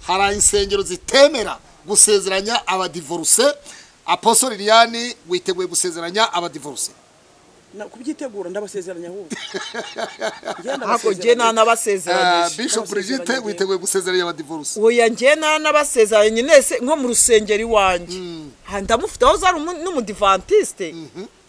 hari insengero zitemera gusezeranya abadivoruse aposo liliane witeguye gusezeranya abadivoruse Na- kubyitegura ndabasezeranya ahubwo ntabwo njye nanabasezeranyije bishop Brigitte Abasezeranya. witeguye gusezeranya abadivoruse oya njye nanabasezeranye nyine se nko mu rusengero iwanjye Ha, ndamufiteho zari umu- n'umudivantisite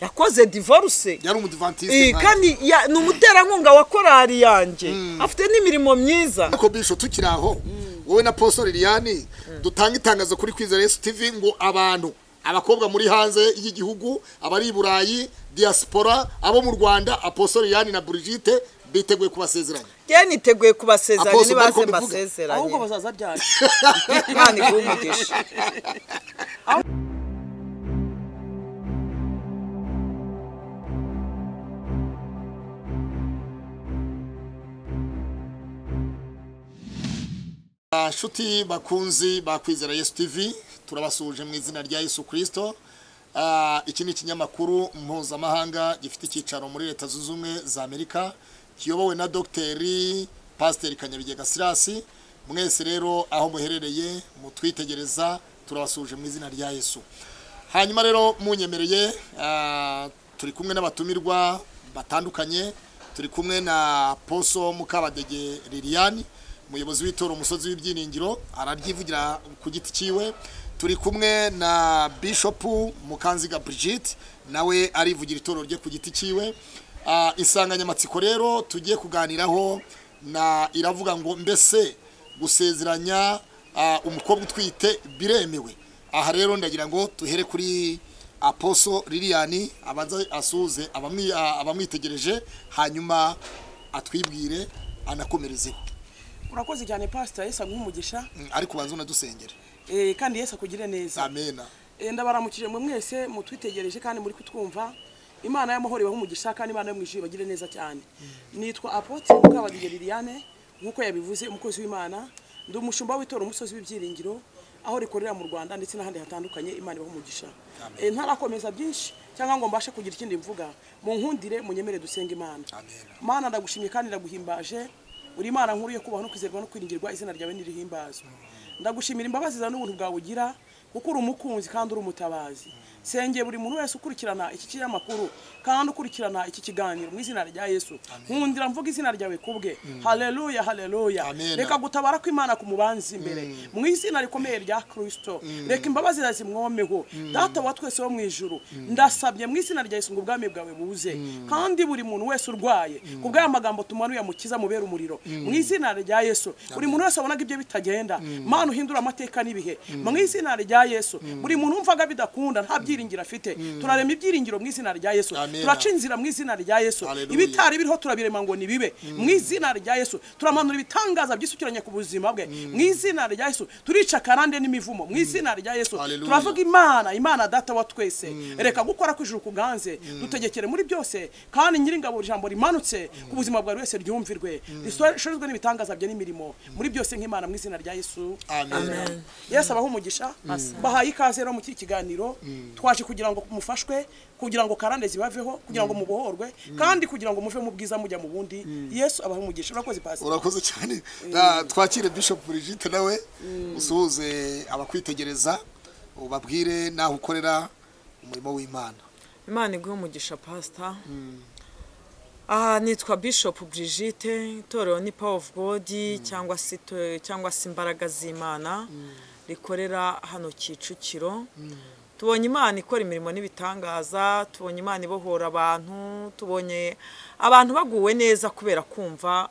yakoze divorce yari Eh, umudivantiste kandi ya- ni umuterankunga wa korari yanjye afite n'imirimo myiza ariko bisho tukiri aho wowe na poso liliane dutanga itangazo kuri kwizera yesu tv ngo abantu abakobwa muri hanze y'igihugu abari i burayi diaspora abo mu rwanda aposo liliane na Brigitte biteguye kubasezeranya njye niteguye kubasezeranya Apostle nibaze Michael Bivuga. ahubwo mbasezeranye bazaza ryari imana iguhe umugisha Nshuti bakunzi ba Kwizera Yesu TV turabasuje mu izina rya Yesu Kristo Ah, iki ni ikinyamakuru mpuzamahanga gifite icyicaro muri leta zunze ubumwe za amerika kiyobowe na dogiteri pasiteri kanyabigega sirasi mwese rero aho muherereye mutwitegereza turabasuje mu izina rya yesu hanyuma rero munyemereye ah, turi kumwe n'abatumirwa batandukanye turi kumwe na poso mukabadege liliane umuyobozi w'itora umusozi w'ibyiringiro araryivugira ku giti cyiwe turi kumwe na bishopu mukanziga brigitte nawe arivugira itoro rye ku giti cyiwe Ah, insanganyamatsiko rero tugiye kuganiraho na iravuga ngo mbese gusezeranya ah, umukobwa utwite biremewe aha rero ndagira ngo tuhere kuri aposo liliane abanze asuhuze abamwi- ah, abamwitegereje hanyuma atwibwire anakomerezeho urakoze cyane pasita yesu aguha umugisha Mm, ariko ubanza unadusengere Eh, kandi yesu akugire neza amena Eh, ndabaramukije mwe mwese mutwitegereje kandi muri kutwumva imana y'amahoro ibahe umugisha kandi imana yo mu ijuru ibagire neza cyane nitwa apotre mukabadege liliane nk'uko yabivuze umukozi w'imana ndi umushumba w'itora umusozi w'ibyiringiro aho rikorera mu rwanda ndetse n'ahandi hatandukanye imana ibahe umugisha Eh, ntarakomeza byinshi cyangwa ngo mbashe kugira ikindi mvuga munkundire munyemere dusenge imana Amen. mana ndagushimye kandi ndaguhimbaje uri imana nkuru yo kubaho no kwizerwa no kwiringirwa izina ryawe nirihimbazwa ndagushimira imbabazi za n'ubuntu bwawe ugira kuko uri umukunzi kandi uri umutabazi senge buri muntu wese ukurikirana iki kinyamakuru kandi ukurikirana iki kiganiro mu izina rya yesu nkundira mvuga izina ryawe kubwe haleluya haleluya Amen. reka gutabara kw'imana ku mubanzi imbere mu izina rikomeye rya kirisito reka imbabazi zawe zimwomeho data wa twese wo mu ijuru ndasabye mu izina rya yesu ngo ubwami bwawe buze kandi buri muntu wese urwaye ku bw'aya magambo tumanuye amukiza mubera umuriro mu izina rya yesu buri muntu wese wabonaga ibyo bitagenda mana uhindura amateka n'ibihe mu izina rya yesu buri muntu wumvaga bidakunda nta byiringiro afite turarema ibyiringiro mu izina rya yesu Amen. turaca inzira mu izina rya yesu Hallelujah. ibitari bitari biriho turabirema ngo nibibe mu izina rya Yesu turamanura ibitangaza byisukiranye ku buzima bwe mu izina rya Yesu turica karande n'imivumo mu izina rya Yesu Hallelujah. turavuga Imana Imana data wa twese reka gukora kw'ijuru kuganze dutegekere muri byose kandi nyiringabo ijambo rimanutse ku buzima bwa buri wese ryumvirwe risorezwe n'ibitangaza bye n'imirimo muri byose nk'Imana mu izina rya Yesu amena yesu abaha umugisha bahaye ikaze rero muri iki kiganiro twaje kugira ngo mufashwe kugira ngo karande zibaveho kugira ngo mubohorwe kandi kugira ngo muve mu bwiza mujya mu bundi yesu abaha umugisha urakoze pasi urakoze cyane Na- twakire bishop brigitte nawe usuhuze abakwitegereza ubabwire naho ukorera umurimo w'imana imana iguhe umugisha pasita aha nitwa bishop brigitte itorero ni power of god cyangwa se ito- cyangwa se imbaraga z'imana rikorera hano kicukiro tubonye imana ikora imirimo n'ibitangaza tubonye imana ibohora abantu tubonye abantu baguwe neza kubera kumva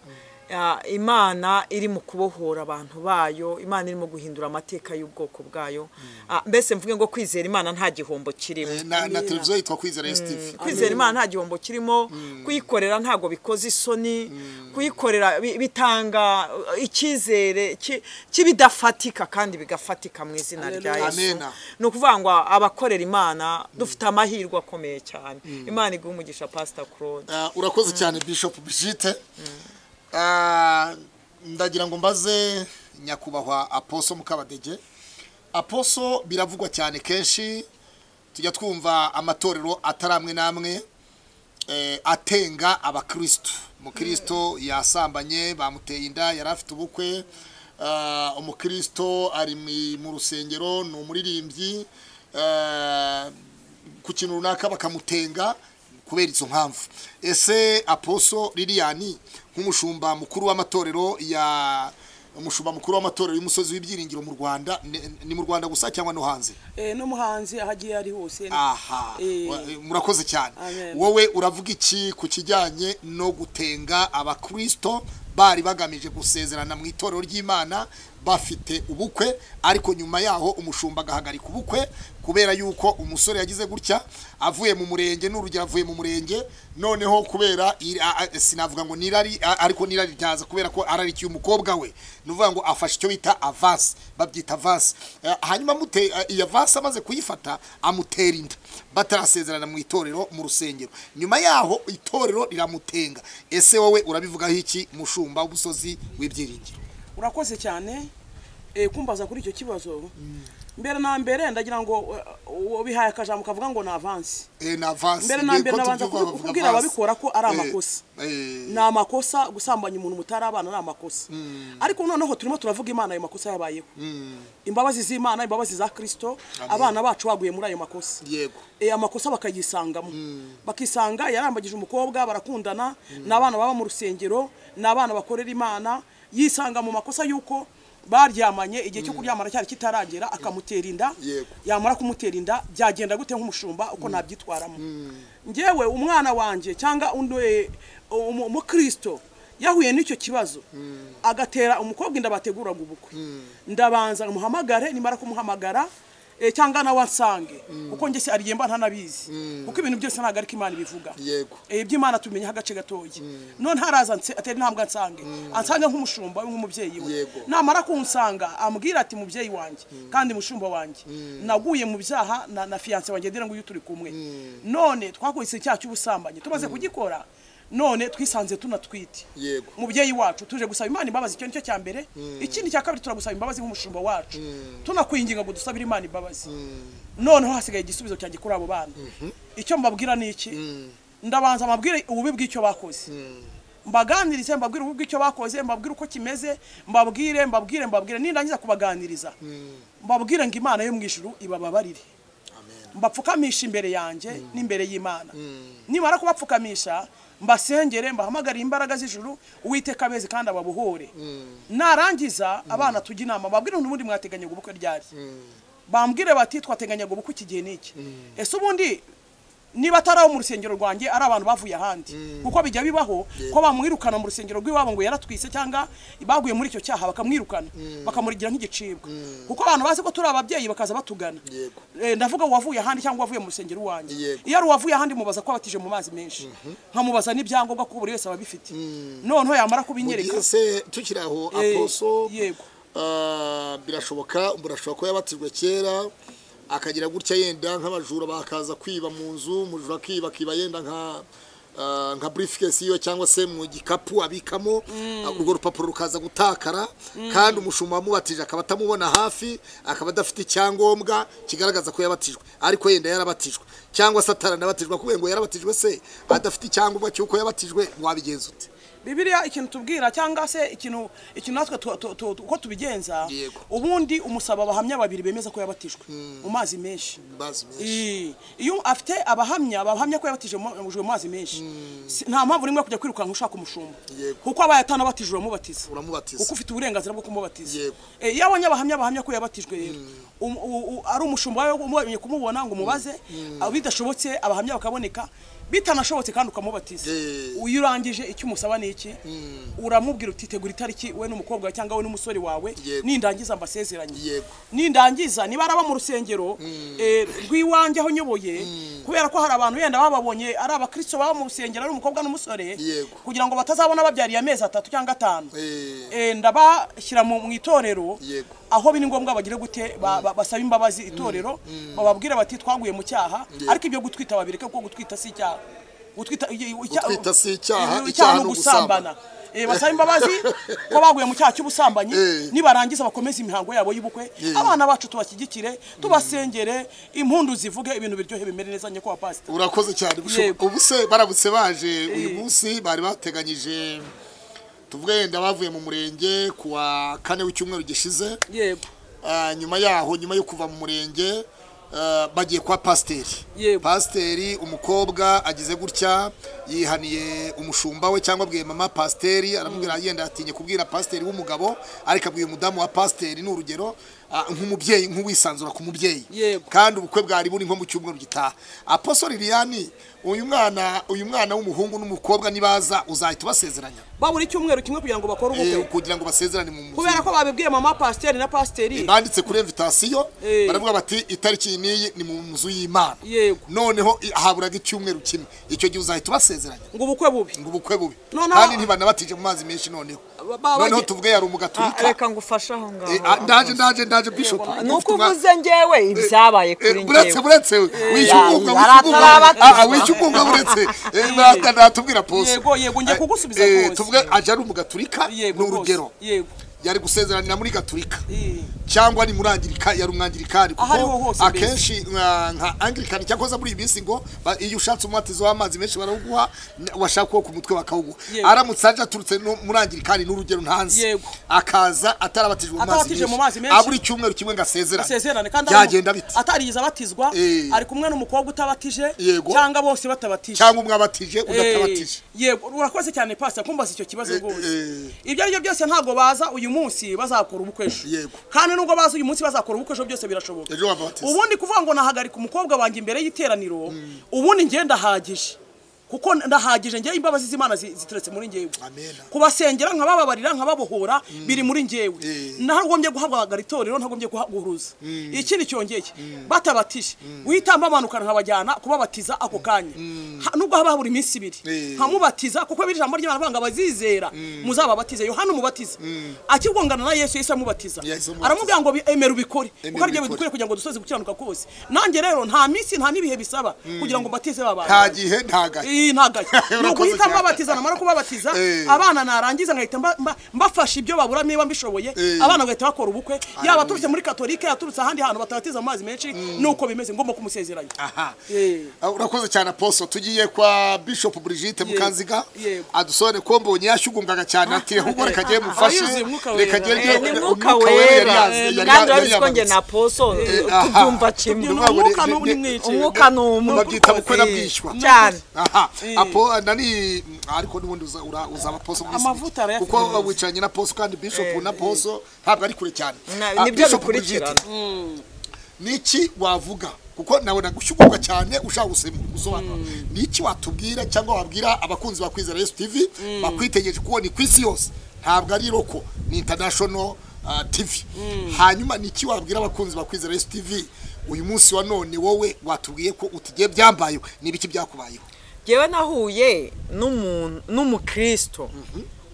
ah, imana iri mu kubohora abantu bayo imana irimo guhindura amateka y'ubwoko bwayo Ah, mbese mvuge ngo kwizera imana nta gihombo kirimo Eh, na, na televiziyo yitwa kwizera yesu tv kwizera imana nta gihombo kirimo kuyikorera ntabwo bikoze isoni kuyikorera bi- bitanga uh, icyizere ki- cy'ibidafatika kandi bigafatika mu izina rya Hallelujah. yesu Amena. ni ukuvuga ngo abakorera imana dufite amahirwe akomeye cyane imana iguha umugisha pasita claude Ah, urakoze cyane bishop brigitte Ah, ndagira ngo mbaze nyakubahwa aposo mukabadege aposo biravugwa cyane kenshi tujya twumva amatorero atari amwe n'amwe eh, atenga abakristo umukristo yasambanye bamuteye inda yari afite ubukwe ah, umukristo ari mu- mu rusengero ni umuririmbyi ah, ku kintu runaka bakamutenga kubera izo mpamvu ese aposo liliyani nk'umushumba mukuru w'amatorero ya umushumba mukuru w'amatorero y'umusozi w'ibyiringiro mu rwanda ni- ni mu rwanda gusa cyangwa no hanze Eh, n'umuhanzi aho agiye ari hose aha Eh. wa- murakoze cyane Amen. wowe uravuga iki ku kijyanye no gutenga abakristo bari bagamije gusezerana mu itorero ry'imana bafite ubukwe ariko nyuma yaho umushumba agahagarika ubukwe kubera yuko umusore yagize gutya avuye mu murenge n'urugero avuye mu murenge noneho kubera iri- a- a- sinavuga ngo nirari a- ariko nirari ryaza kubera ko ararikiye umukobwa we ni ukuvuga ngo afashe icyo bita avasi babyita avasi Eh, hanyuma amute- eh, iyo avasi amaze kuyifata amutera inda batarasezerana mu itorero mu rusengero nyuma yaho itorero riramutenga ese wowe urabivugaho iki mushumba w'umusozi w'ibyiringiro urakoze cyane eh, kumbaza kuri icyo kibazo mbere na mbere ndagira ngo eh, ubihaye akajambo kavuga ngo ni avansi Eh, ni avasi mbere na Ni ko mbere nabanza tubyumva kubi- bavuga kubwira avasi. ababikora ko ari Eh, amakosa eh, ni amakosa gusambanya umuntu mutari abana ni amakosa ariko noneho turimo turavuga imana ayo makosa yabayeho imbabazi z'imana imbabazi za kirisito abana bacu baguye muri ayo makosa yego Eh, amakosa bakayisangamo bakisanga yarambagije umukobwa barakundana ni abana baba mu rusengero ni abana bakorera imana yisanga mu makosa y'uko baryamanye igihe cyo kuryamana cyari kitaragera akamutera inda Yego. yamara kumutera inda byagenda gute nk'umushumba uko nabyitwaramo ngewe umwana wanjye cyangwa undi eh, umu- umukristo yahuye n'icyo kibazo agatera umukobwa inda bateguraga ubukwe ndabanza muhamagare nimara kumuhamagara eh, cyangwa nawe ansange kuko njye se arigemba ntanabizi kuko ibintu byose ntabwo ariko imana ibivuga Yego. Eh, iby'imana tubimenyeho agace gatoya none haraza anse- atera intambwe ansange ansange nk'umushumba we, nk'umubyeyi we Yego. namara kunsanga ambwira ati mubyeyi wanjye kandi mushumba wanjye naguye mu byaha na, na fiyanse wanjye ndira ngo uyu turi kumwe none twakoze icyaha cy'ubusambanyi tumaze kugikora none twisanze tunatwite Yego. mubyeyi wacu tuje gusaba imana imbabazi icyo nicyo cya mbere ikindi cya kabiri turagusaba imbabazi nk'umushumba wacu tunakwinginga ngo dusabire imana imbabazi noneho hasigaye igisubizo cyanjye kuri abo bana icyo mbabwira ni iki ndabanza mbabwire ububi bw'icyo bakoze mbaganirize mbabwire ububi bw'icyo bakoze mbabwire uko kimeze mbabwire mbabwire mbabwire nindangiza kubaganiriza mbabwire ngo imana yo mu ijuru ibababarire mbapfukamisha imbere yanjye n'imbere y'imana nimara kubapfukamisha mbasengere mbahamagare imbaraga z'ijuru uwiteka abeze kandi ababohore narangiza abana tujya inama mbabwire n'ubundi mwateganyaga ubukwe ryari bambwire bati twateganyaga ubukwe iki gihe n'iki ese ubundi niba atari abo mu rusengero rwanjye ari abantu bavuye ahandi kuko bijya bibaho ko bamwirukana mu rusengero rw'iwabo ngo yaratwise cyangwa baguye muri icyo cyaha bakamwirukana bakamurigira nk'igicibwa kuko abantu bazi ko turi ababyeyi bakaza batugana Yego. Eh, ndavuga uwavuye ahandi cyangwa uwavuye mu rusengero iwanjye Yego. iyo ari uwavuye ahandi mubaza ko abatije mu mazi menshi nkamubaza n'ibyangombwa ko buri wese aba abifite noneho yamara kubinyereka mugihe se tukiri aho Eh, aposo yego. ah, birashoboka burashobora kuba yabatijwe kera akagira gutya yenda nk'abajura bakaza kwiba mu nzu umujura akiba akiba yenda nka ah, nka briefcase yiwe cyangwa se mu gikapu abikamo urwo rupapuro rukaza gutakara kandi umushumba wamubatije akaba atamubona hafi akaba adafite icyangombwa kigaragaza ko yabatijwe ariko yenda yarabatijwe cyangwa se ataranabatijwe kubera ngo yarabatijwe se adafite icyangombwa cy'uko yabatijwe wabigenza ute bibiliya ikintu tubwira cyangwa se ikintu ikintu natwe tu- tu- tu- uko tubigenza Yego. ubundi umusaba abahamya babiri bemeza ko yabatijwe mu mazi menshi Mazi menshi. Ii, iyo afite abahamya bahamya ko yabatije mu mu mazi menshi Si- nta mpamvu nimwe yo kujya kwirukanka ushaka umushumba Yego. kuko abaye atanabatije uramubatiza uramubatiza kuko ufite uburenganzira bwo kumubatiza Yego. Eh, iyo abonye abahamya bahamya ko yabatijwe rero um- u- u- ari umushumba wawe umubonye kumubona ngo umubaze ah, bidashobotse abahamya bakaboneka bitanashobotse kandi ukamubatiza Eh. iyo urangije icyo umusaba ni iki uramubwira uti tegura itariki we n'umukobwa wawe cyangwa we n'umusore wawe Yego. nindangiza mbasezeranye Yego. nindangiza niba araba mu rusengero eh, rw'iwanjye aho nyoboye kubera ko hari abantu yenda bababonye ari abakristo baba mu rusengero ari umukobwa n'umusore Yego. kugira ngo batazabona babyariye amezi atatu cyangwa atanu Eh. Eh, ndabashyira mu mu itorero Yego. aho biri ngombwa bagire gute ba- ba- basaba imbabazi itorero bababwira bati twaguye mu cyaha ariko ibyo gutwita babireke kuko gutwita si icyaha gutwita i- i- icyaha- Gutwita si icyaha, i- icyaha ni ugusambana Eh, basaba imbabazi ko baguye mu cyaha cy'ubusambanyi Eh. nibarangiza bakomeze imihango yabo y'ubukwe Eh. abana bacu tubashyigikire tubasengere impundu zivuge ibintu biryohe bimere neza nyako wa pasita urakoze cyane Yego. ubu se baramutse baje uyu munsi bari bateganyije tuvuge yenda bavuye mu murenge kuwa kane w'icyumweru gishize yego Ah, nyuma yaho nyuma yo kuva mu murenge ah, bagiye kwa pasiteri Yego. pasiteri umukobwa agize gutya yihaniye umushumba we cyangwa abwiye mama pasiteri aramubwira yenda atinye kubwira pasiteri w'umugabo ariko abwiye umudamu wa pasiteri ni urugero ah, nk'umubyeyi nk'uwisanzura ku mubyeyi Yego. kandi ubukwe bwari buri nko mu cyumweru gitaha aposo liliane uyu mwana uyu mwana w'umuhungu n'umukobwa nibaza uzahita ubasezeranya babura icyumweru kimwe kugira ngo bakore Eh, ubukwe kugira ngo basezerane mu muziki. kubera ko babibwiye mama pasiteri na pasiteri banditse kuri invitasiyo Eh. baravuga bati itariki iyi n'iyi ni mu nzu y'imana Yego. noneho i- haburaga icyumweru kimwe icyo gihe uzahita ubasezeranya ngo ubukwe bubi ngo ubukwe bubi Noneho- kandi ntibanabatije mu mazi menshi noneho Ba- ba- noneho bagiye- tuvuge yari Ah, umugaturika reka ngufashe aho ngaho Eh, ah, ndaje ndaje ndaje bishop ni uko uvuze njyewe ibyabaye kuri Eh, buretse njyewe buretse wishyuye ya, ubwunga baratarabatiza. wishyuye ubwunga buretse Eh, nata- natubwira pose Yego, yego, njya Eh, kugusubiza eh, rwose. tuvuge aje ari umugaturika ni yego rwose urugero yego yari gusezeranira muri gaturika Eh. cyangwa ni muri angirika yari umwangirikani Aho ariho kuko hose mbese. akenshi nka nka angirikani cyakoze muri iyi minsi ngo ba- iyo ushatse umwatizo w'amazi menshi barawuguha n- washaka uwo ku mutwe bakawuguha Yego. aramutse aje aturutse no muri angirikani n'urugero ntanzi Yego. akaza atarabatijwe mu mazi Atarabatije mu menshi mazi menshi. abura icyumweru kimwe ngo asezerane asezerane kandi byagenda bite atarigeze abatizwa Eh. ari kumwe n'umukobwa utabatije Yego. cyangwa bose batabatije cyangwa umwe abatije undi Eh, atabatije yego urakoze cyane pasita kumbaza icyo kibazo Eh, rwose eh. ibyo ari byo byose ntabwo baza uyu munsi bazakora ubukwe ejo Yego. kandi nubwo baza uyu munsi bazakora ubukwe ejo byose birashoboka ejo wababatiza ubundi kuvuga ngo nahagarika umukobwa wanjye imbere y'iteraniro ubundi njye ndahagije kuko ndahagije njye imbabazi z'imana zi- ziteretse muri njyewe Amen. kubasengera nkabababarira nkababohora biri muri njyewe Eh. ntagombye guhagarika itorero ntagombye guhuruza ikindi cyongeye batabatije guhita mbamanukana nkabajyana kubabatiza ako kanya Ha- nubwo haba habura iminsi ibiri Eh. nkamubatiza kuko biri ijambo ry'imana avuga ngo abazizera muzababatize yohana umubatiza akigongana na yesu yesu amubatiza Yesu amubatiza. aramubwira ngo bi- emera ubikore kuko Emera aribyo ubikore. bidukwiye kugira ngo dusoze gukiranuka kose nanjye rero nta minsi nta n'ibihe bisaba kugira ngo mbatize ba bantu nta gihe nta gahe iyi ntagaye ni Urakoze uguhita cyane. mbabatiza namara kubabatiza Eh. abana narangiza nkahita mba- mba- mbafasha ibyo babura niba mbishoboye Eh. abana bagahita bakora ubukwe yaba aturutse muri katolika yaturutse ahandi hantu batabatiza mu mazi menshi nuko bimeze ngomba kumusezeranya aha Eh. Ah, urakoze cyane aposo tugiye kwa bishop brigitte mukanziga yego. adusone ko mbonye yashyugungaga cyane ati ahubwo reka agende mufashe yuzuye Mwuka reka Wera." agende ni Umwuka mwuka Wera yari wera yazi- Eh, yari yari kandi urabizi ko njye yamanutse. na poso aha. tubyumva kimwe Ni Ntabwo umwuka ne- n'ubu ne- ni mwinshi. umwuka ni umwe babyita bukwe na bwishywa cyane aha apo nani ariko n'ubundi uza- ura- uzaba poso mu isi. Amavuta arayafite kuko neza. wicaranye na poso kandi bishop na poso ntabwo ari kure cyane Na- Ah, nibyo Bishop bikurikirana Brigitte, niki wavuga kuko nawe nagushyugurwa cyane ushaka gusem- gusobanura niki watubwira cyangwa wabwira abakunzi ba kwizera yesu tv bakwitegereje kubona ku isi yose ntabwo ari roko ni international ah, tv hanyuma niki wabwira abakunzi ba kwizera yesu tv uyu munsi wa none wowe watubwiye ko utigiye byambayeho n'ibiki byakubayeho ngewe nahuye n'umuntu n'umukristo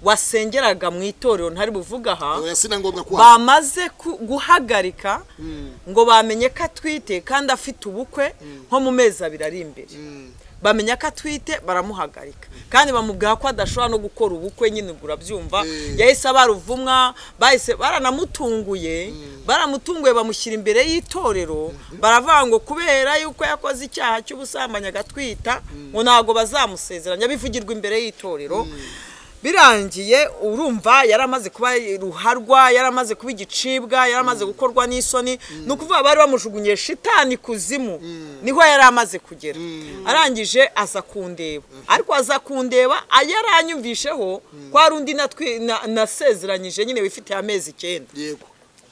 wasengeraga mu itorero ntari buvuga aha oya sinangombwa kuha bamaze ku- guhagarika ngo bamenye ko atwite kandi afite ubukwe nko mu mezi abiri ari imbere bamenya ko atwite baramuhagarika kandi bamubwira ko adashobora no gukora ubukwe nyine ubwo urabyumva yahise abaruvumwa bahise baranamutunguye baramutunguye bamushyira imbere y'itorero baravuga ngo kubera yuko yakoze icyaha cy'ubusambanyi agatwita ngo ntabwo bazamusezeranya bivugirwa imbere y'itorero birangiye urumva yari amaze kuba ruharwa yari amaze kuba igicibwa yari amaze gukorwa n'isoni ni ukuvuga bari bamujugunye shitani kuzimu niho yari amaze kugera arangije aza kundeba ariko aza kundeba yari anyumvisheho ko hari undi natwi- na- nasezeranyije nyine wifitiye amezi icyenda yego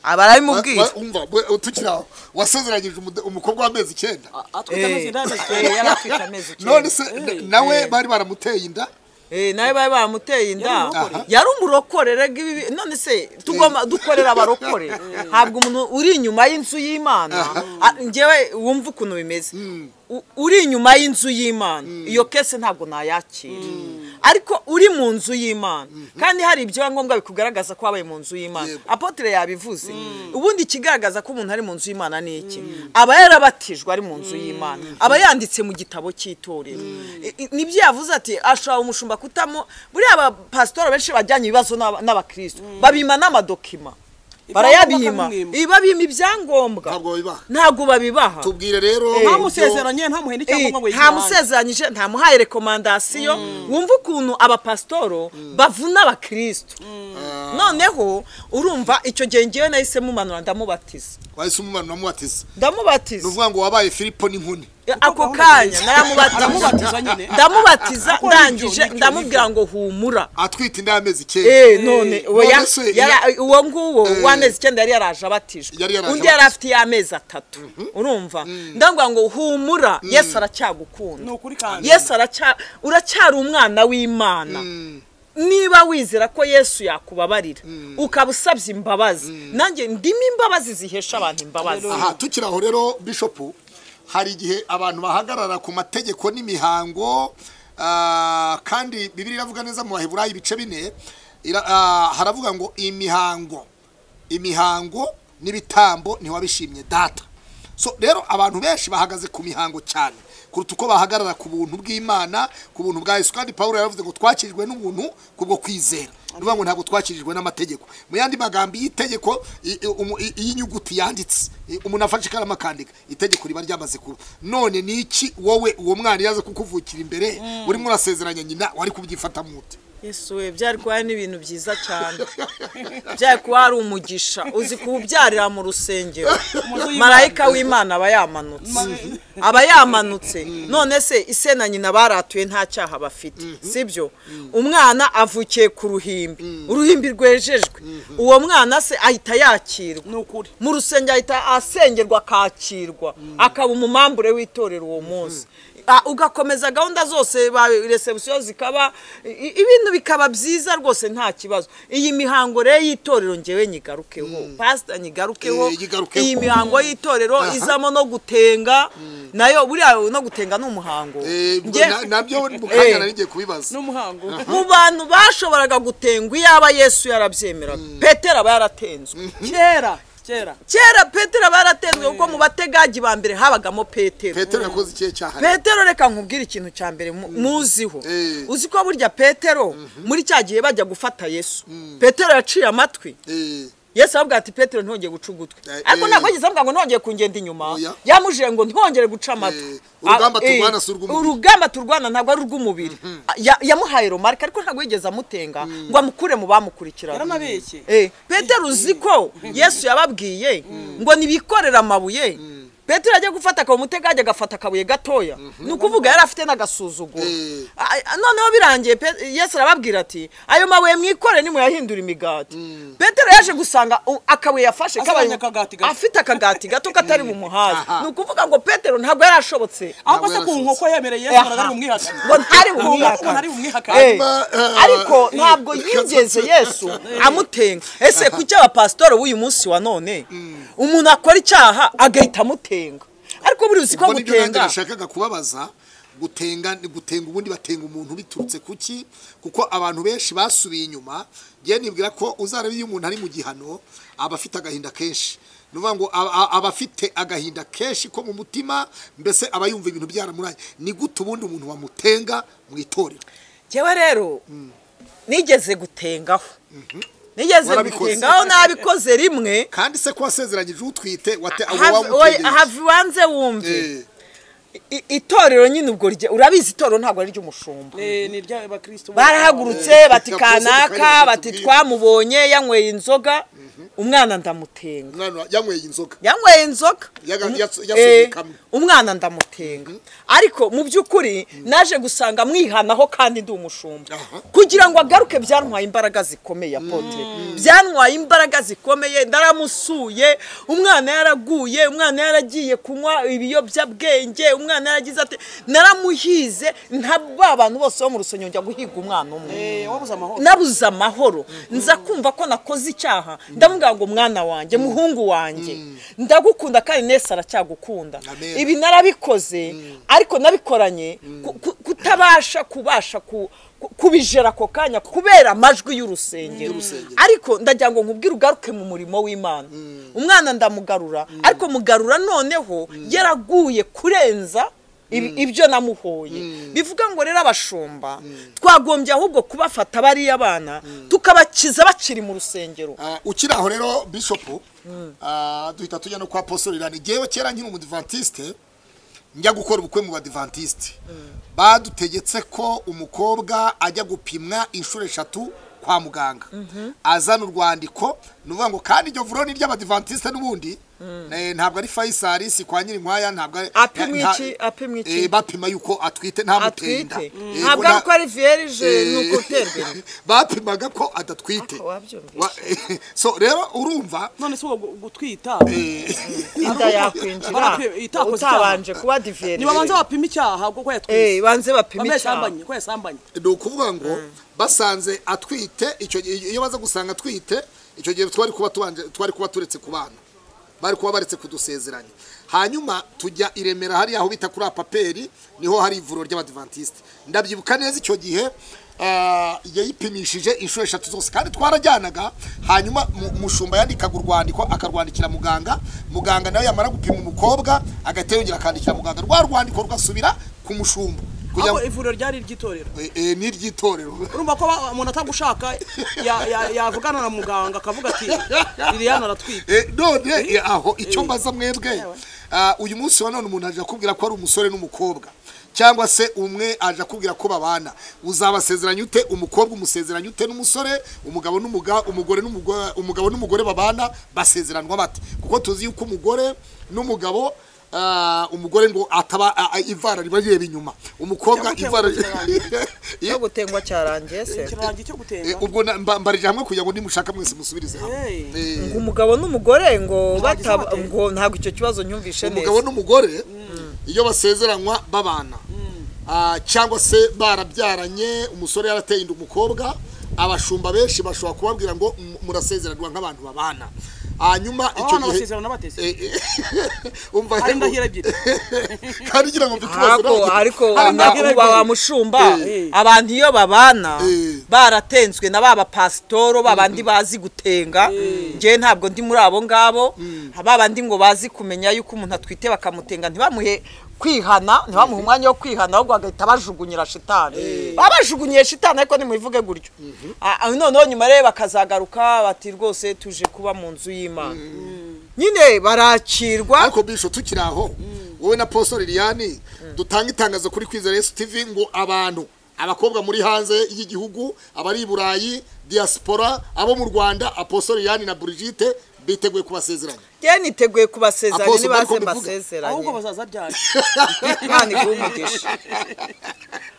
aba arabimubwira Wa- wa- umva we- tukiri aho wasezeranyije umude- umukobwa w'amezi icyenda atwite amezi inani Eh, yari afite amezi none icyenda se na- nawe bari baramuteye inda Eh, nawe bari bamuteye inda Yari umurokore. yari umurokore rega ibi none se tugomba dukorera abarokore ntabwo umuntu uri inyuma y'inzu y'imana Ah, njyewe wumva ukuntu bimeze U- uri inyuma y'inzu y'imana iyo kese ntabwo nayakira ariko uri mu nzu y'imana kandi hari ibyangombwa bikugaragaza ko wabaye mu nzu y'imana Yego. apotire yabivuze ubundi ikigaragaza ko umuntu ari mu nzu y'imana ni iki aba yarabatijwe ari mu nzu y'imana aba yanditse mu gitabo cy'itorero I- i- nibyo yavuze ati ashobora umushumba kutamo buriya abapasitori benshi bajyanye ibibazo n'aba- n'abakristo babima n'amadokima barayabima bakamwima. ibabima ibyangombwa ntabwo bibaha ntabwo babibaha tubwire rero nta ibyo- musezeranye nta muhenda Eh, icyangombwa ngo nta yitange musezeranyije nta muhaye rekomandasiyo wumva ukuntu abapasitoro bavuna abakirisitu noneho urumva icyo gihe ngewe nahise mumanura ndamubatiza wahise umumana unamubatiza ni ndamubatiza ukuvuga ngo wabaye filipo n'inkuni ako gahunda kanya nziza. naramubatiza aramubatiza nyine ndamubatiza Akora ibyo, ndangije n'icyo ndamubwira ngo humura atwite inda y'amezi icyenda Eh, none oya, None se, yara- iya- uwo nguwo Eh. w'amezi icyenda yari yaraje abatijwe Yari yaraje undi yari abatijwe. afite y'amezi atatu urumva ndambwira ngo humura yesu aracyagukunda ni ukuri kandi yesu aracya uracyari umwana w'imana niba wizera ko yesu yakubabarira ukaba usabye imbabazi nanjye ndimo imbabazi zihesha abantu imbabazi aha tukiri aho rero bishopu hari igihe abantu bahagarara ku mategeko n'imihango ah, kandi bibiri iravuga neza mu baheburayi ibice bine ira- ah, haravuga ngo imihango imihango n'ibitambo ntiwabishimye data so rero abantu benshi bahagaze ku mihango cyane kuruta uko bahagarara ku buntu bw'imana ku buntu bwa yesu kandi paul yaravuze ngo twakirijwe n'ubuntu kubwo kwizera ni ukuvuga ngo ntabwo twakirijwe n'amategeko mu yandi magambo y'itegeko i- i- umu- i- y'inyuguti yanditse i- umuntu afashe ikaramu akandika itegeko riba ryamaze kuba none ni iki wowe uwo mwana yaza kukuvukira imbere urimo urasezeranya nyina wari kubyifata mute yesu we byari kuba ari n'ibintu byiza cyane byari kuba hari umugisha uzi kuwubyarira mu rusengero y'Imana. marayika w'imana aba yamanutse aba yamanutse none se ise na nyina baratuye nta cyaha bafite sibyo umwana avukiye ku ruhimbi uruhimbi rwejejwe uwo mwana se ahita yakirwa ni ukuri mu rusengero ahita asengerwa akakirwa akaba umumambure w'itorero uwo munsi Ah, ugakomeza gahunda zose ba resebusiyo zikaba i- i- ibintu bikaba byiza rwose nta kibazo iyi mihango rero y'itorero ngewe nyigarukeho pasita nyigarukeho Eh, nyigarukeho. iyi mihango y'itorero Aha. izamo no gutenga nayo buriya no gutenga ni umuhango Eh, Nge- na- nabyo mu Eh. kanya nari ngiye kubibaza n'umuhango mu bantu bashoboraga gutengwa iyaba yesu yarabyemeraga petero aba yaratenzwe kera kera kera petero aba yaratenzwe kuko mu bategagi ba mbere habagamo petero petero yakoze ikihe cyaha rero? petero reka nkubwire ikintu cya mbere mu- muziho Eh. uzi ko burya petero muri cya gihe bajya gufata yesu petero yaciye amatwi Eh, yesu aravuga ati petero ntihongeye guca ugutwi Eh, ariko eh. ntabwo yigeze avuga ngo ntihongeye kungenda inyuma Oya. yamujije ngo ntihongere guca Eh, amatwi urugamba Ah, eh, turwana si urw'umubiri. urugamba turwana ntabwo ari urw'umubiri Ah, ya- yamuhaye romarike ariko ntabwo yigeze amutenga ngo amukure mu bamukurikirana yaranabeshye Eh, petero uzi ko yesu yababwiye ngo nibikorere amabuye petero ajya gufata akaba umutegajya agafata akabuye gatoya ni ukuvuga yari afite n'agasuzuguro Eh. Ay- noneho birangiye Pe- yesu arababwira ati ayo mabuye mwikore nimuyahindura imigati petero yaje gusanga u- akabuye yafashe Azanye kabaye- akagati gato. afite akagati gato katari bumuhaze Aha. ni ukuvuga ngo petero ntabwo yari ashobotse ahubwo se ku nkoko yemereye yesu Aha. ntabwo umwihakane ngo ntari Ngo ntari bumwihakane. bumwihakane Hanyuma, ariko eh, ntabwo eh, yigeze yesu amutenga ese kuki abapasitori b'uyu munsi wa none umuntu akora icyaha agahita amutenga ariko buri uzi ko ubwo nibyo nanjye gutenga nashakaga kubabaza gutenga ni gutenga ubundi batenga umuntu biturutse ku ki kuko abantu benshi basubiye inyuma ngewe nibwira ko uzareba iyo umuntu ari mu gihano aba afite agahinda kenshi ni ukuvuga ngo aba- aba aba afite agahinda kenshi ko mu mutima mbese aba yumva ibintu byaramuraye ni gute ubundi umuntu wamutenga mu itorero njyewe rero nigeze gutengaho nigeze Warabikoze. gutengaho nabikoze rimwe kandi se ko wasezeranyije utwite wate abo have- oya, wamutegeye have ubanze wumve Eh, I- itorero nyine ubwo rye- urabizi itorero ntabwo ari iry'umushumba Eh, ni ry'abakristo bose. barahagurutse bati Reka byose kanaka dukarire bati tubwire." twamubonye yanyweye inzoga umwana ndamutenga umwana yanyweye inzoga yanyweye inzoga Yaga- Um- yas- eh, yasubikamo. umwana ndamutenga ariko mu by'ukuri naje gusanga mwihanaho kandi ndi umushumba Aha. kugira ngo agaruke byantwaye imbaraga zikomeye apotre byantwaye imbaraga zikomeye ndaramusuye umwana yaraguye umwana yaragiye kunywa ibiyobyabwenge umwana yaragize ati naramuhize nta ba bantu bose bo mu rusengero njya guhiga umwana umwe Eh, wabuze amahoro nabuze amahoro nza kumva ko nakoze icyaha ndamubwira ngo mwana wanjye muhungu wanjye ndagukunda kandi nese aracyagukunda Amen. ibi narabikoze ariko nabikoranye ku- ku- kutabasha kubasha ku- ku- kubijera ako kanya kubera amajwi y'urusengero Y'urusengero. ariko ndagira ngo nkubwire ugaruke mu murimo w'imana umwana ndamugarura ariko mugarura noneho yaraguye kurenza Ibi- ibyo namuhoye bivuga ngo rero abashumba twagombye ahubwo kubafata bariya bana tukabakiza bakiri mu rusengero Ah, ukiri aho rero bishopu ah, duhita tujya no kwa posorera ngewe kera nkiri umudivantiste njya gukora ubukwe mu badivantiste badutegetse ko umukobwa ajya gupimwa inshuro eshatu kwa muganga azana urwandiko ni ukuvuga ngo kandi iryo vuro ni iry'abadivantiste n'ubundi Eh, ntabwo ari fayisari si kwa nyirinkwaya ntabwo ari Apimwa nta- iki? Apimwa iki? Eh, bapima yuko atwite nta muteye inda atwite Eh, ntabwo bona- ari uko ari vierge Eh, ni uko uterwa inda. bapimaga ko adatwite Ako wabyumvise. Wa- so rero urumva none si uwo gu- gutwita inda yakwinjira Barakwiye- itakoze icyaha. utabanje kuba divierge ntibabanze bapime icyaha kuko Eh, yatwise banze bapime icyaha yasambanye ko yasambanye ni ukuvuga ngo basanze atwite icyo gihe iyo baza gusanga atwite icyo gihe twari kuba tubanje twari kuba turetse ku bana bari kuba baretse kudusezeranya hanyuma tujya i remera hariya aho bita kuri apaperi niho hari ivuriro ry'abadivantisite ndabyibuka neza icyo gihe ah, yayipimishije inshuro eshatu zose kandi twarajyanaga hanyuma mu- umushumba yandikaga urwandiko akarwandikira muganga muganga nawe yamara gupima umukobwa agahita yongera akandikira muganga rwa rwandiko rugasubira ku mushumba kugira ahubwo ngo ivuriro ryari iry'itorero Eh, eh, ni iry'itorero urumva ko ba- umuntu atagushaka ya- ya- yavugana na muganga akavuga ati liliane aratwite Eh, none eh, aho icyo mbaza mwebwe ah, uyu munsi wa none umuntu aje akubwira ko ari umusore n'umukobwa cyangwa se umwe aje akubwira ko babana uzabasezeranya ute umukobwa umusezeranya ute n'umusore umugabo n'umuga umugore n'umugo- umugabo n'umugore babana basezeranwa bate kuko tuzi yuko umugore n'umugabo ah, umugore ngo ataba ah, ah, ivara riba rireba inyuma umukobwa ivara Cyangwa cyangwa cyo gutenguha cyarangiye se ikirangi cyo Eh, gutenga ubwo na- mba- mbarije hamwe kugira ngo nimushaka mwese musubirize hamwe Hey. Eh, ngo umugabo n'umugore ngo Ntihageze bataba batera. ngo ntabwo icyo kibazo nyumvishe umugabo neza n'umugore iyo basezeranwa babana Ah, cyangwa se barabyaranye umusore yarateye inda umukobwa abashumba benshi bashobora kubabwira ngo "M- murasezeranwa nk'abantu babana hanyuma Aba bana basezerana bateze Eh, eh, umva rero- hari indahiro ebyiri kandi ugira ngo mfite ubazo ariko nawe. ariko Hari indahiro uba ebyiri. wa mushumba Eh. abantu iyo babana Eh. baratenzwe na ba bapasitoro babandi bazi gutenga njyewe ntabwo ndi muri abo ngabo babandi ngo bazi kumenya yuko umuntu atwite bakamutenga ntibamuhe kwihana ntibamuhe umwanya wo kwihana ahubwo bagahita bajugunyira shitani baba bajugunyiye shitani ariko nimubivuge gutyo Ah, ah, noneho nyuma rero bakazagaruka bati rwose tuje kuba mu nzu y'imana nyine barakirwa ariko bisho tukiri aho wowe na Poso liliane dutanga itangazo kuri kwizera yesu tv ngo abantu abakobwa muri hanze y'igihugu abari i burayi diaspora abo mu rwanda aposo liliane na burigite biteguye kubasezeranya njyewe niteguye kubasezeranya Apostle nibaze Michael Bivuga. ahubwo mbasezeranye bazaza byari imana iguhe umugisha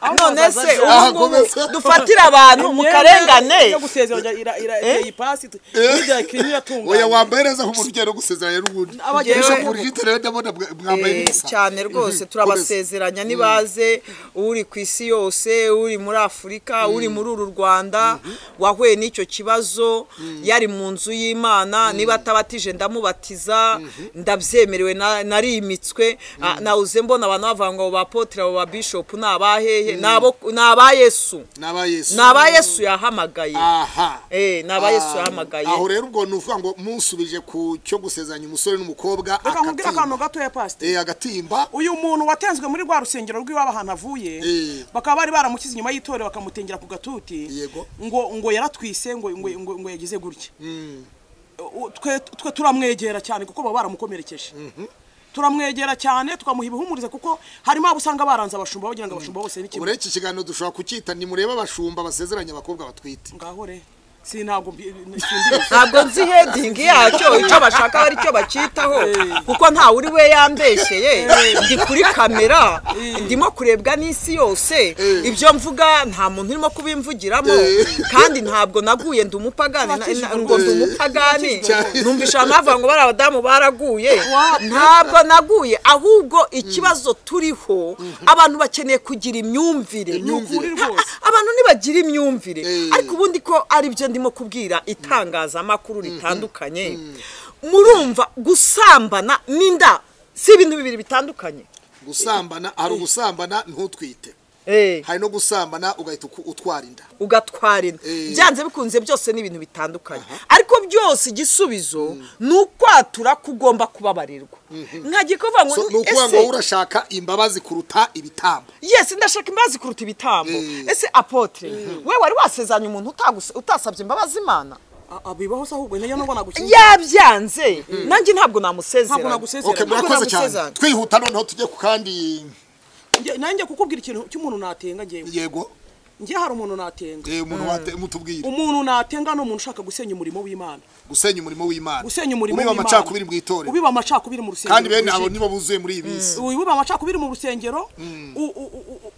ahubwo none bazaza se byari. Aha, ubu ngubu gomeza. dufatire abantu mu karengane yo gusezeranya ira- ira- iteye ipasi hirya kirimo oya iratunganya wambaye neza nk'umuntu ugiye no gusezeranya n'ubundi Abagiye bisho no- burigite rero ndabona mwa- mwambaye Eh, neza cyane rwose turabasezeranya nibaze uri ku isi yose uri muri afurika uri muri uru rwanda wahuye n'icyo kibazo yari mu nzu y'imana niba atabatije ndamubatiza ndabyemerewe na- narimitswe Ah, nawuze mbona abantu bavuga ngo ba potire abo ba bishopu ni abahehe Ni abo- ni aba yesu ni aba yesu ni aba yesu yahamagaye aha Eh, ni aba yesu yahamagaye aho rero ubwo ni ukuvuga ngo musubije ku cyo gusezeranya umusore n'umukobwa reka nkubwire akantu agatimba gatoya pasite Eh, agatimba uyu muntu watenzwe muri rwa rusengero rw'iwabo ahantu avuye Eh. bakaba bari baramukize inyuma y'itorero bakamutengera ku gatuti Yego. ngo ngo yaratwise ngo ngo ngo, ngo yagize gutya U- twe twe turamwegera cyane kuko baba baramukomerekeje turamwegera cyane tukamuha ibihumuriza kuko harimo abo usanga baranze abashumba bagira ngo abashumba bose ubu bikimwe rero iki kiganiro dushobora kucyita nimurebe abashumba basezeranya abakobwa batwite ngaho re si ntabwo mbi- simbizi. ntabwo nzi hedingi yacyo icyo bashaka ari cyo bakitaho kuko ntawe uri we yambeshyeye ndi kuri kamera ndimo kurebwa n'isi yose ibyo mvuga nta muntu urimo kubimvugiramo kandi ntabwo naguye ndi umupagani na- na- ngo ndi umupagani numvise abantu bavuga ngo bari abadamu baraguye ntabwo naguye ahubwo ikibazo turiho abantu bakeneye kugira imyumvire Imyumvire. Ni ukuri rwose. abantu ntibagira imyumvire Eh. ariko ubundi ko aribyo ndimo kubwira itangazamakuru ritandukanye murumva gusambana n'inda si ibintu bibiri bitandukanye gusambana hari ugusambana ntutwite Eh. hari no gusambana ugahita uku- utwara inda ugatwara inda Eh. byanze bikunze byose ni ibintu bitandukanye ariko byose igisubizo ni ukwatura ko ugomba kubabarirwa nkagiye kuvuga ngo So, ni ukuvuga ngo wowe ese urashaka imbabazi kuruta ibitambo yesi ndashaka imbabazi kuruta ibitambo ese apotire we wari wasezanye umuntu utagus- utasabye imbabazi imana Ah, ah, bibaho se ahubwo nayo nubwo nagukeneye yabyanze nanjye ntabwo ntabwo namusezeranye nagusezeranye okay ntabwo murakoze cyane nagusezeranye. twihuta noneho tujye ku kandi Njye- nanjye kukubwira ikintu cy'umuntu natenga njyewe yego njye hari umuntu natenga eh, umuntu wate- mutubwire umuntu natenga ni umuntu ushaka gusenya umurimo w'imana gusenya umurimo w'imana gusenya umurimo ubiba w'Imana. amacakubiri mu itorero ubiba amacakubiri mu rusengero kandi bene abo rwuzuye. nibo buzuye muri iyi minsi wibuba amacakubiri mu rusengero u- u- u- u- u-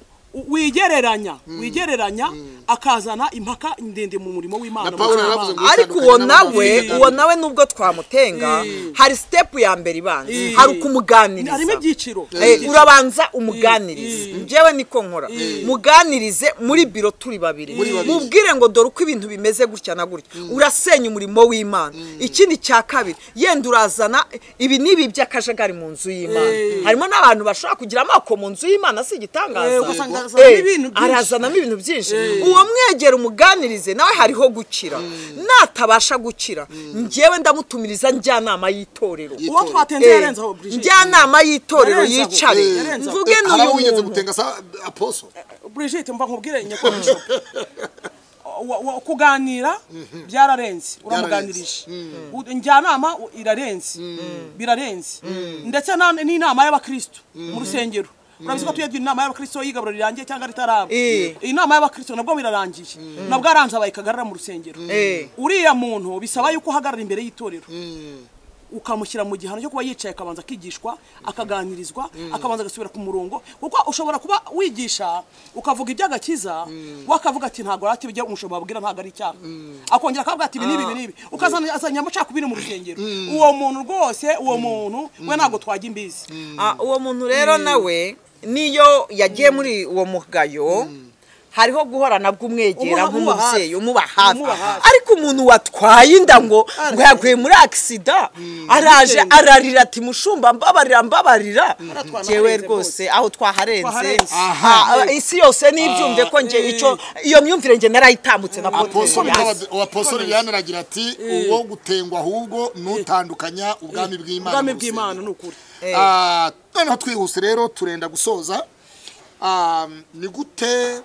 wigereranya wigereranya akazana impaka ndende mu murimo w'imana Na Pawulo mu yaravuze cy'Imana. ngo- ariko uwo nawe uwo nawe nubwo twamutenga hari sitepu ya mbere ibanza Mm. hari ukumuganiriza harimo ibyiciro Eh, urabanza umuganirize njyewe niko nkora muganirize muri biro turi babiri babiri. mubwire ngo dore uko ibintu bimeze gutya na gutya urasenya umurimo w'imana ikindi cya kabiri yenda urazana ibi n'ibi by'akajagari mu nzu y'imana harimo n'abantu bashobora kugira amako mu nzu y'imana si igitangaza Eh, ugasanga Eh, arazanamo ibintu byinshi. arazanamo ibintu byinshi uwo mwegera umuganirize nawe hariho gukira natabasha gukira njyewe ndamutumiriza njyanama y'itorero uwo twatenze Eh, yarenzaho Brigitte njyanama y'itorero Yarenze aho. yicare Eh. Yarenze aho. mvuge hari abo n'uyu wigeze muntu gutenga sa aposo Brigitte mba nkubwire nyakubisho kuganira byararenze uramuganirije U- njyanama u- irarenze birarenze ndetse na- n'inama y'abakristo mu rusengero urabizi ko tuyabye inama y'abakristo yigaburo rirangiye cyangwa ritaraba Eh. inama y'abakristo nabwo birarangiye nabwo aranzabaye kagarara mu rusengero Eh. uriya muntu bisaba yuko uhagarara imbere y'itorero ukamushyira mu gihano cyo kuba yicaye akabanza akigishwa akaganirizwa akabanza agasubira ku murongo kuko ushobora kuba wigisha ukavuga iby'agakiza we akavuga ati ntabwo ari ibyo umushumba ababwira ntabwo ari icyaha akongera akavuga ati ibi n'ibi ibi n'ibi ukazana azanye amacakubiri mu rusengero uwo muntu rwose uwo muntu we ntabwo twajya imbizi Ah, uwo muntu rero nawe niyo yagiye muri uwo mugayo hariho guhorana Umuha- bw'umwegera umuba nk'umubyeyi hafi. umuba hafi Umuba hafi. ariko umuntu watwaye inda ngo ngo yaguye muri akisida araje Bitewe. ararira ati mushumba mbabarira mbabarira Aratwanarenze ngewe rwose. rwose aho twaharenze Twaharenze. Ah, isi yose nibyumve ko nge icyo iyo myumvire nge narayitambutse na aposo Apotre Yasi. aposo liliane aragira ati uwo gutengwa ahubwo nutandukanya ubwami bw'imana ubwami mu rusengero." bw'imana ni ukuri Ah, noneho twihuse rero turenda gusoza Ah, ni gute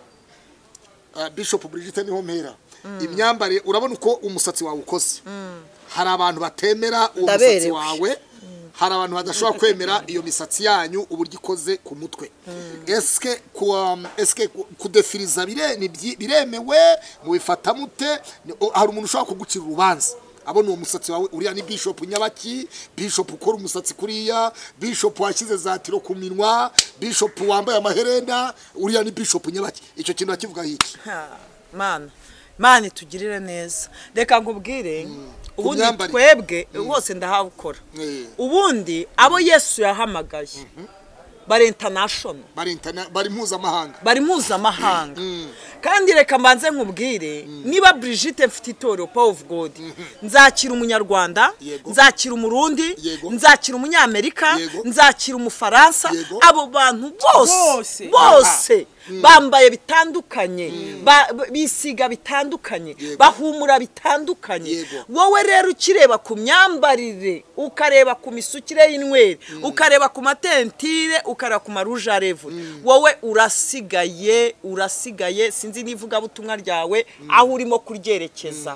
ah, bishop Brigitte niho mpera imyambarire urabona uko umusatsi wawe ukoze hari abantu batemera uwo musatsi Ndaberewe. wawe hari abantu badashobora kwemera iyo misatsi yanyu uburyo ikoze ku mutwe esike kuwa- esike ku- kudefiriza bire- ni byi- biremewe mubifata mute Ni- o- hari umuntu ushobora kugucira urubanza abona uwo musatsi wawe uriya ni bishop nyabaki bishop ukora umusatsi kuriya bishop washyize za tiro ku minwa bishop wambaye amaherena uriya ni bishop nyabaki icyo kintu akivuga hiki Ha, mana mana itugirire neza reka nkubwire ubundi myambarire. twebwe bose ndahabukora Eh. ubundi abo yesu yahamagaye bari international bari interna- bari mpuzamahanga bari mpuzamahanga kandi reka mbanze nkubwire niba Brigitte mfite itorero power of god nzakira umunyarwanda Yego. nzakira umurundi Yego. nzakira umunyamerika Yego. nzakira umufaransa Yego. abo bantu bose Bose. bose bambaye bitandukanye ba- b- bisiga bitandukanye Yego. bahumura bitandukanye Yego. wowe rero ukireba ku myambarire ukareba ku misukire y'inyweri ukareba ku matentire ukareba ku maruje arevure wowe urasigaye urasigaye sinzi n'ivugabutumwa ryawe aho urimo kuryerekeza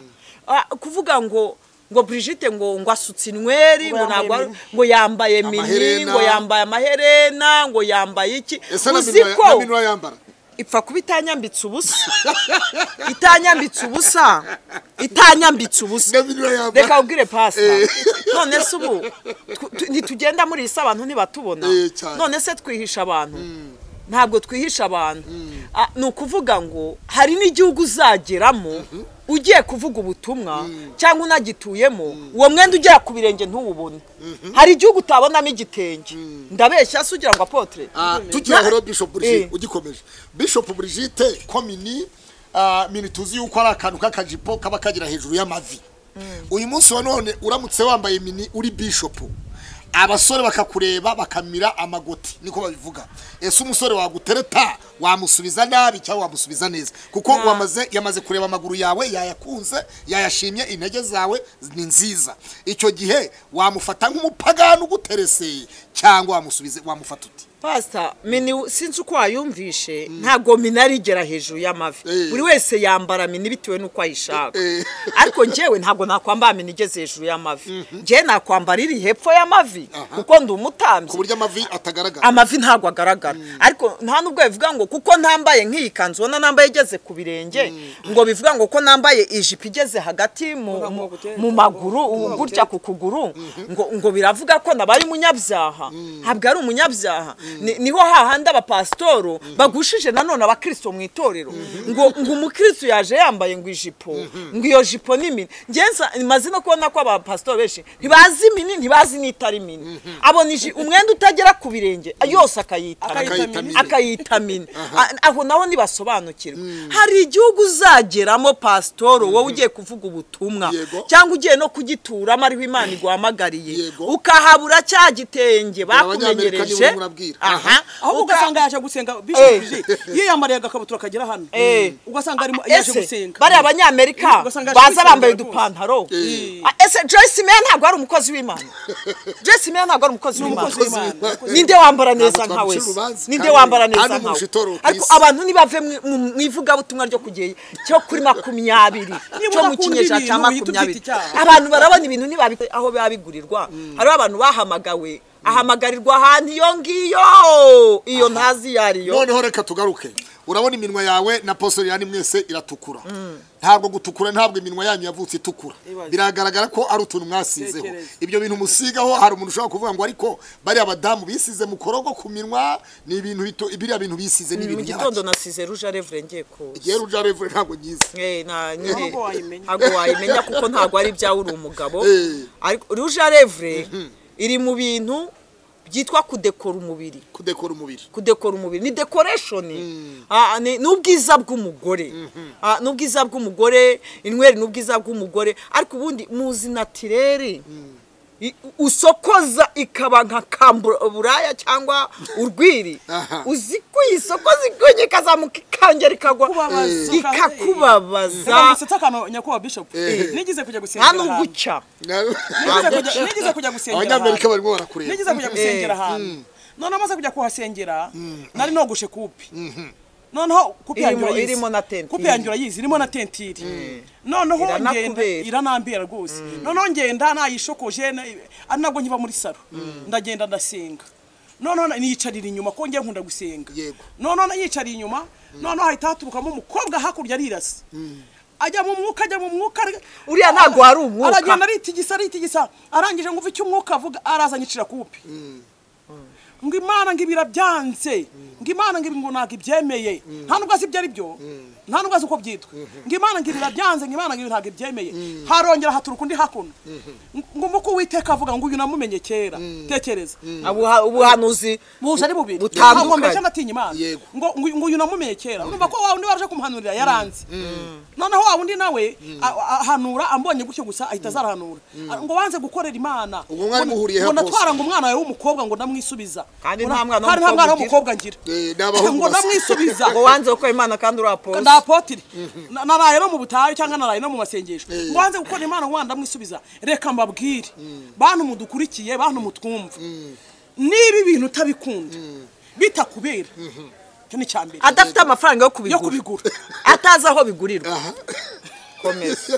Ah, kuvuga ngo ngo Brigitte ngo ngo asutse inyweri ngo Ngo yambaye ntabwo ari- mini. ngo yambaye mini Amaherena. ngo yambaye amaherena ngo yambaye iki ese na uzi minwa- na ko minwa yambara ipfa kuba itanyambitse ubusa itanyambitse ubusa itanyambitse ubusa na minwa yambara reka ubwire pasita Eh. none se ubu tw- tu- ntitugenda muri isi abantu ntibatubona Eh, cyane. none se twihisha abantu ntabwo twihisha abantu Ah, ni ukuvuga ngo hari n'igihugu uzageramo ugiye kuvuga ubutumwa cyangwa unagituyemo uwo mwenda ugera ku birenge ntuwubone hari igihugu utabonamo igitenge ndabeshya se ugira ngo apotire Ah, tugira ngo rero bishop Eh. Brigitte ugikomeje bishop Brigitte komini ah, mini tuzi yuko ari akantu k'akajipo kaba kagira hejuru y'amavi uyu munsi wa none uramutse wambaye mini uri bishop abasore bakakureba bakamira amagoti niko babivuga ese umusore wagutereta wamusubiza nabi cyangwa wamusubiza neza kuko Na- wamaze yamaze kureba amaguru yawe yayakunze yayashimye intege zawe ni nziza icyo gihe wamufata nk'umupagani ugutereseye cyangwa wamusubize wamufata uti pasita mini sinzi uko wayumvishe ntabwo mini arigera hejuru Eh. y'amavi buri wese yambara mini bitewe n'uko ayishaka Eh. ariko njyewe ntabwo nakwambara mini igeze hejuru y'amavi njyewe nakwambara iri hepfo y'amavi Aha. kuko ndi umutambyi ku buryo amavi atagaragara amavi ntabwo agaragara ariko nta n'ubwo bivuga ngo kuko ntambaye nk'iyi kanzu ubona nambaye igeze ku birenge ngo bivuga ngo ko nambaye ijipo igeze hagati mu- Ngo mu- baguteye mu cyangwa maguru ngo baguteye. gutya ku kuguru ngo ngo biravuga ko naba ari umunyabyaha ntabwo ari umunyabyaha Ni- niho hahandi abapasitoro bagushije nanone abakristo mu itorero ngo ngo umukristo yaje yambaye ngo ijipo ngo iyo jipo ni mini ngenza maze no kubona ko abapasitoro benshi ntibazi mini ntibazi n'itari mini abona iji- umwenda utagera ku birenge yose akayitamina Akayita mini. akayita mini A- aho naho ntibasobanukirwa hari igihugu uzageramo pasitoro wowe ugiye kuvuga ubutumwa Yego. cyangwa ugiye no kugituramo ariho imana iguhamagariye Yego. ukahabura cya gitenge Abanyamerika nibo bakumenyereje urimo urabwira. aha ahubwo Uka- ugasanga yaje gusenga bishop Eh. ji yiyambariye agakabutura kagera hano Eh. ugasanga arimo yaje ese gusenga bari abanyamerika Ugasanga yaje baza gusenga bambaye rwose. udupantaro Eh. Ah, ese joyce meya ntabwo ari umukozi w'imana joyce meya ntabwo ari umukozi w'imana umukozi w'Imana. ninde wambara neza Ntabwo nka twamucira wese urubanza, ninde kandi wambara ari neza mu nka we rushitoro ku ariko isi. abantu ntibave mu- mu- mu ivugabutumwa ryo kugeye cyo kuri makumyabiri Niba cyo mu udakunda kinyejana cya ibintu, uhita ubyita makumyabiri icyaha. abantu barabona ibintu ntibabi aho biba bigurirwa hariho abantu bahamagawe ahamagarirwa ahantu iyo ngiyo iyo ntazi iyo ariyo noneho reka tugaruke urabona iminwa yawe na posori yani mwese iratukura ntabwo gutukura ntabwo iminwa yanyu yavutse itukura Ibaze. biragaragara ko ari utuntu mwasizeho Tekereza. ibyo bintu musigaho hari umuntu ushobora kuvuga ngo ariko bariya badamu bisize mu korogo ku minwa ni ibintu bito- biriya bintu bisize ni ibintu mu gitondo nasize rouge à lèvres ngiye koza igihe ruja revure ntabwo nyize Eh, na nyine Ntabwo wayimenya. ntabwo wayimenya kuko ntabwo ari ibyawe uri umugabo Eh. ariko rouge à lèvres iri mu bintu byitwa kudekora umubiri kudekora umubiri kudekora umubiri ni decoration Ah, ni ni ubwiza bw'umugore Ah, ni ubwiza bw'umugore inyweri ni ubwiza bw'umugore ariko ubundi muzi natirere I- usokoza ikaba nka kamburaya cyangwa urwiri Aha. uzi kuyisokoza igonye ikazamuka ikangera ikagwa Kubabaza. ikakubabaza Ntabwo akantu nyakubahwa bishop nigize kujya nta gusengera ahantu n'uguca Nigize kujya- nigize kujya gusengera abanyamerika ahantu barimo barakureba nigize kujya gusengera ahantu none amaze kujya kuhasengera nari nogoshe kupi noneho kupi Irimo- yanjye urayizi irimo na tentire. kupi yanjye urayizi irimo na tentire noneho Iranakubera. ngenda iranambera rwose noneho ngenda nayishokoje na- ari nabwo nkiba muri saro ndagenda ndasenga noneho na- niyicarira inyuma kuko ngiye nkunda gusenga Yego. noneho nayicariye inyuma noneho hahita haturukamo umukobwa hakurya arirasa ajya mu mwuka ajya mu mwuka ari- Uriya ntabwo wari umwuka. aragenda aritigisa aritigisa arangije ngo uve icyo umwuka avuga araza anyicira kupi ngo imana ngo ibi irabyanze ngo imana ngo ibi ngo ntabwo ibyemeye nta nubwo azi ibyo ari byo nta nubwo azi uko byitwa ngo imana ngo ibi irabyanze ngo imana ngo ibi ntabwo ibyemeye harongera haturuka undi hakuno ngo umuko uwiteka avuga ngo uyu namumenye kera tekereza Ubuha- ubuhanuzi buje ari bubiri Butandukanye. ntabwo mbese anatinya imana Yego. ngo ngo- ngo uyu namumenye kera urumva ko wa wundi waraje kumuhanurira yaranze noneho wa wundi nawe a- a- ahanura ambonye gutyo gusa ahita azarahanura A- ngo wanze gukorera imana Ubwo mwari Ngo- muhuriye he ngo rwose? natwara ngo umwana wawe w'umukobwa ngo ndamwisubiza Kandi Ngo na- nta mwana kandi nta mwana w'umukobwa w'umukobwa ngira Eh, ni abahungu ngo basa. ndamwisubiza ngo wanze gukora imana kandi urapoza nda apotire Na- naraye no mu butayu cyangwa naraye no mu masengesho ngo wanze gukora imana ngo wanda mwisubiza reka mbabwire bantu mudukurikiye bantu mutwumva niba ibintu utabikunda bitakubera icyo ni icya mbere adafite amafaranga yo yo kubigura kubigura atazi aho bigurirwa Aha. komeza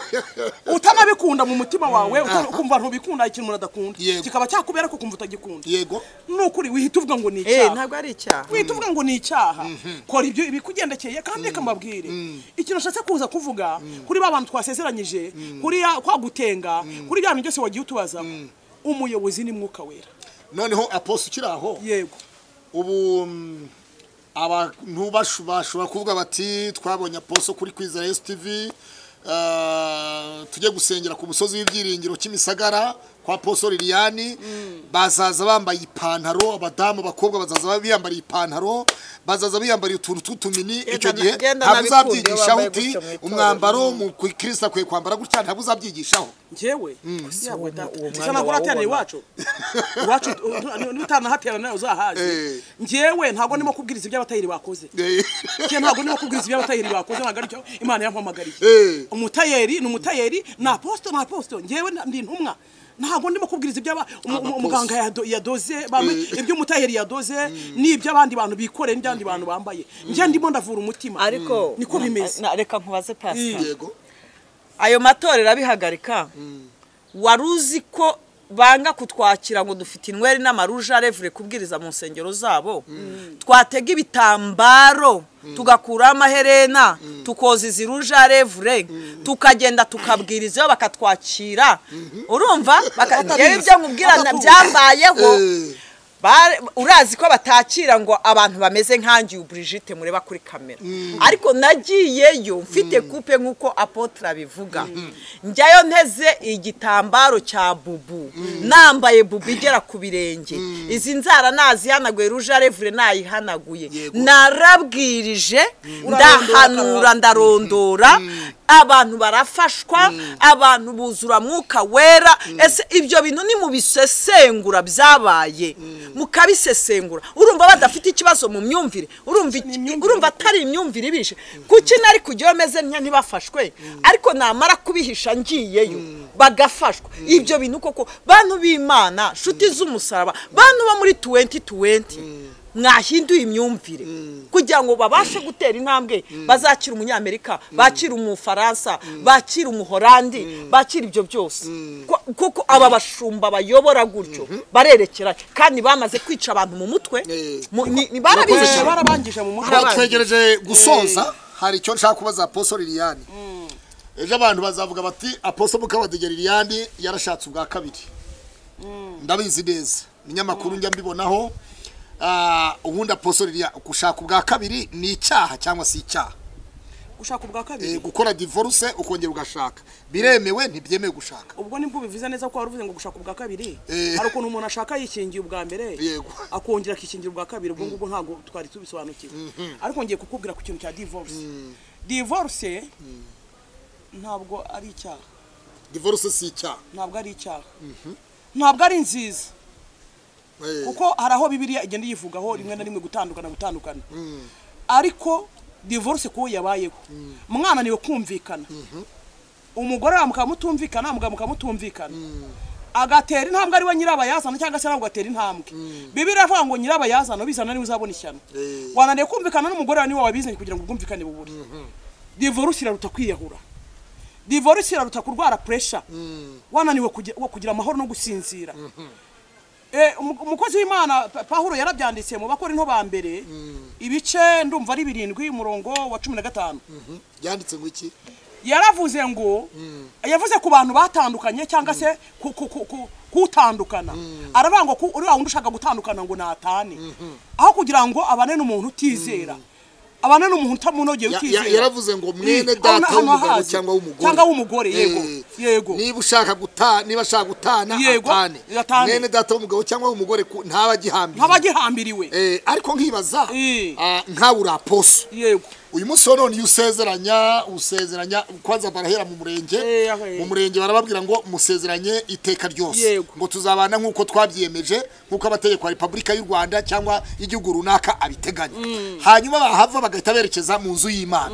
utanabikunda mu mutima wawe uta- ukumva ntubikunda ikintu umuntu adakunda Yego. kikaba cyakubera ko ukumva utagikunda yego ni ukuri wihita uvuga ngo ni Eh, icyaha ntabwo ari icyaha wihita uvuga ngo ni icyaha kora ibyo bikugendekeye kandi reka mbabwire ikintu nshatse kuza kuvuga kuri ba bantu twasezeranyije kuri ya- kwa gutenga kuri bya bintu byose wagiye utubaza umuyobozi ni mwuka wera noneho aposi ukiri aho yego ubu mm, abantu bashu- bashobora kuvuga bati twabonye aposo kuri kwiza esi tivi tujye gusengera ku musozi w'ibyiringiro cy'imisagara kwa poso liliane bazaza bambaye ipantaro abadamu abakobwa bazaza biyambariye ipantaro bazaza biyambariye utuntu tw'utumini icyo na- gihe genda ntabwo nabikunde, uzabyigishaho bambaye uti gutyo mu itorero. umwambaro mu ku kirisita akwiye kwambara gutya ntabwo uzabyigishaho njyewe yabwe data uwo bisa mwanya naho nateranira wawubona. iwacu iwacu n'utanahatera nawe uzahazi Eh. njyewe ntabwo ndimo kubwiriza iby'abatayiri bakoze njye ntabwo ndimo kubwiriza iby'abatayiri bakoze ntabwo aricyo imana yampamagariye Eh. umutayeri ni umutayeri ni aposito ni aposito njyewe na- ndi intumwa ntabwo ndimo kubwiriza iby'aba umu- umu- Abaposito. umuganga yado- yadoze bamwe iby'umutayeri yadoze n'iby'abandi bantu bikoreye n'iby'abandi bantu bambaye njye ndimo ndavura umutima ariko niko bimeze na- reka nkubaze pasita yego ayo matorero abihagarika wari uzi ko banga kutwakira ngo dufite inweri n'amaruja revure kubwiriza mu nsengero zabo twatega ibitambaro tugakuraho amaherena tukoza izi ruja revure tukagenda tukabwiriza bakatwakira urumva Baka- Njyewe ibyo nkubwira na- byambayeho Eh. Bare- urazi ko batakira ngo abantu bameze nkanjye uyu Brigitte mureba kuri kamera ariko nagiyeyo mfite kupe nk'uko apotre abivuga njyayo nteze igitambaro cya bubu nambaye bubu igera ku birenge izi nzara nazihanaguye ruje revure nayihanaguye Yego. narabwirije ndahanura ndarondora abantu barafashwa abantu buzura mwuka wera ese ibyo bintu ni mu bisesengura byabaye mukabisesengura urumva badafite ikibazo mu myumvire urumva iki- imyumvire urumva atari imyumvire ibishe kuki nari kujyayo meze ntya ntibafashwe ariko namara kubihisha ngiyeyo bagafashwa ibyo bintu koko bantu b'imana nshuti z'umusaraba bantu bo muri tuwenti tuwenti mwahinduye imyumvire kugira ngo babashe gutera intambwe bazakira umunyamerika bakira umufaransa bakira umuhorandi bakira ibyo byose Ko- kuko aba bashumba bayobora gutyo barerekera kandi bamaze kwica abantu mu mutwe Eh. Mu- ni- ni- barabihishe barabangije mu mutwe Hari abandi. twegereje gusoza hari icyo nshaka kubaza aposo liliane ejo abantu bazavuga bati aposo mukabadege liliane yarashatse ubwa kabiri ndabizi neza ibinyamakuru njya mbibonaho Ah, ubundi aposo liliane gushaka ubwa kabiri ni icyaha cyangwa si icyaha ushaka ubwa kabiri Eh, gukora divorce ukongera ugashaka biremewe ntibyemewe gushaka ubwo nibwo bivuze neza ko wari uvuze ngo gushaka ubwa kabiri Eh. hari ukuntu umuntu ashaka yikingiye ubwa mbere Yego. akongera akikingira ubwa kabiri ubwo ngubwo ntabwo twari tubisobanukiwe ariko ngiye kukubwira ku kintu cya divorce divorce ntabwo ari icyaha divorce si icyaha ntabwo ari icyaha ntabwo ari nziza Eh, kuko hari aho bibiriya igenda yivugaho rimwe na rimwe gutandukana gutandukana ariko divorce kuwo yabayeho mwana niwe kumvikana umugore wawe mukaba mutumvikana mugabo mukaba mutumvikana agatera intambwe ari we nyirabayazana cyangwa se nawe ugatera intambwe bibiriya iravuga ngo nyirabayazana ubizana niwe uzabona ishyano Eh. wananiwe kumvikana n'umugore wawe niwe wabizanye kugira ngo ubwumvikane bubure divorce iraruta kwiyahura divorce iraruta kurwara pressure wananiwe kugira- kugira amahoro no gusinzira Eh, umu- umukozi w'imana Pa- pahuro yarabyanditse mu bakora into ba mbere ibice ndumva ari birindwi umurongo wa cumi na gatanu yanditse ngo iki yaravuze ngo yavuze ku bantu batandukanye cyangwa se ku- ku- ku- ku- kutandukana aravuga ngo ku- uriya wundi ushaka gutandukana ngo natane aho kugira ngo abane n'umuntu utizera abane n'umuntu utamunogeye Ya- ya- utizera yaravuze ngo mwene Eh, data hano- hano w'umugabo ahazi. cyangwa w'umugore cyangwa w'umugore yego Eh, yego niba ushaka gutana niba ashaka gutana Yego, atane atane. mwene data w'umugabo cyangwa w'umugore ku- ntaba agihambiriye nk'abagihambiriwe Eh, ariko nkibaza Eh. ah, nkawe uri aposo yego uyu munsi wa none iyo usezeranya usezeranya kwanza barahera mu murenge Eh, aho, eh. mu murenge barababwira ngo musezeranye iteka ryose Yego. ngo tuzabana nk'uko twabyiyemeje nk'uko amategeko ya repubulika y'u rwanda cyangwa y'igihugu runaka abiteganya hanyuma bahava bagahita berekeza mu nzu y'imana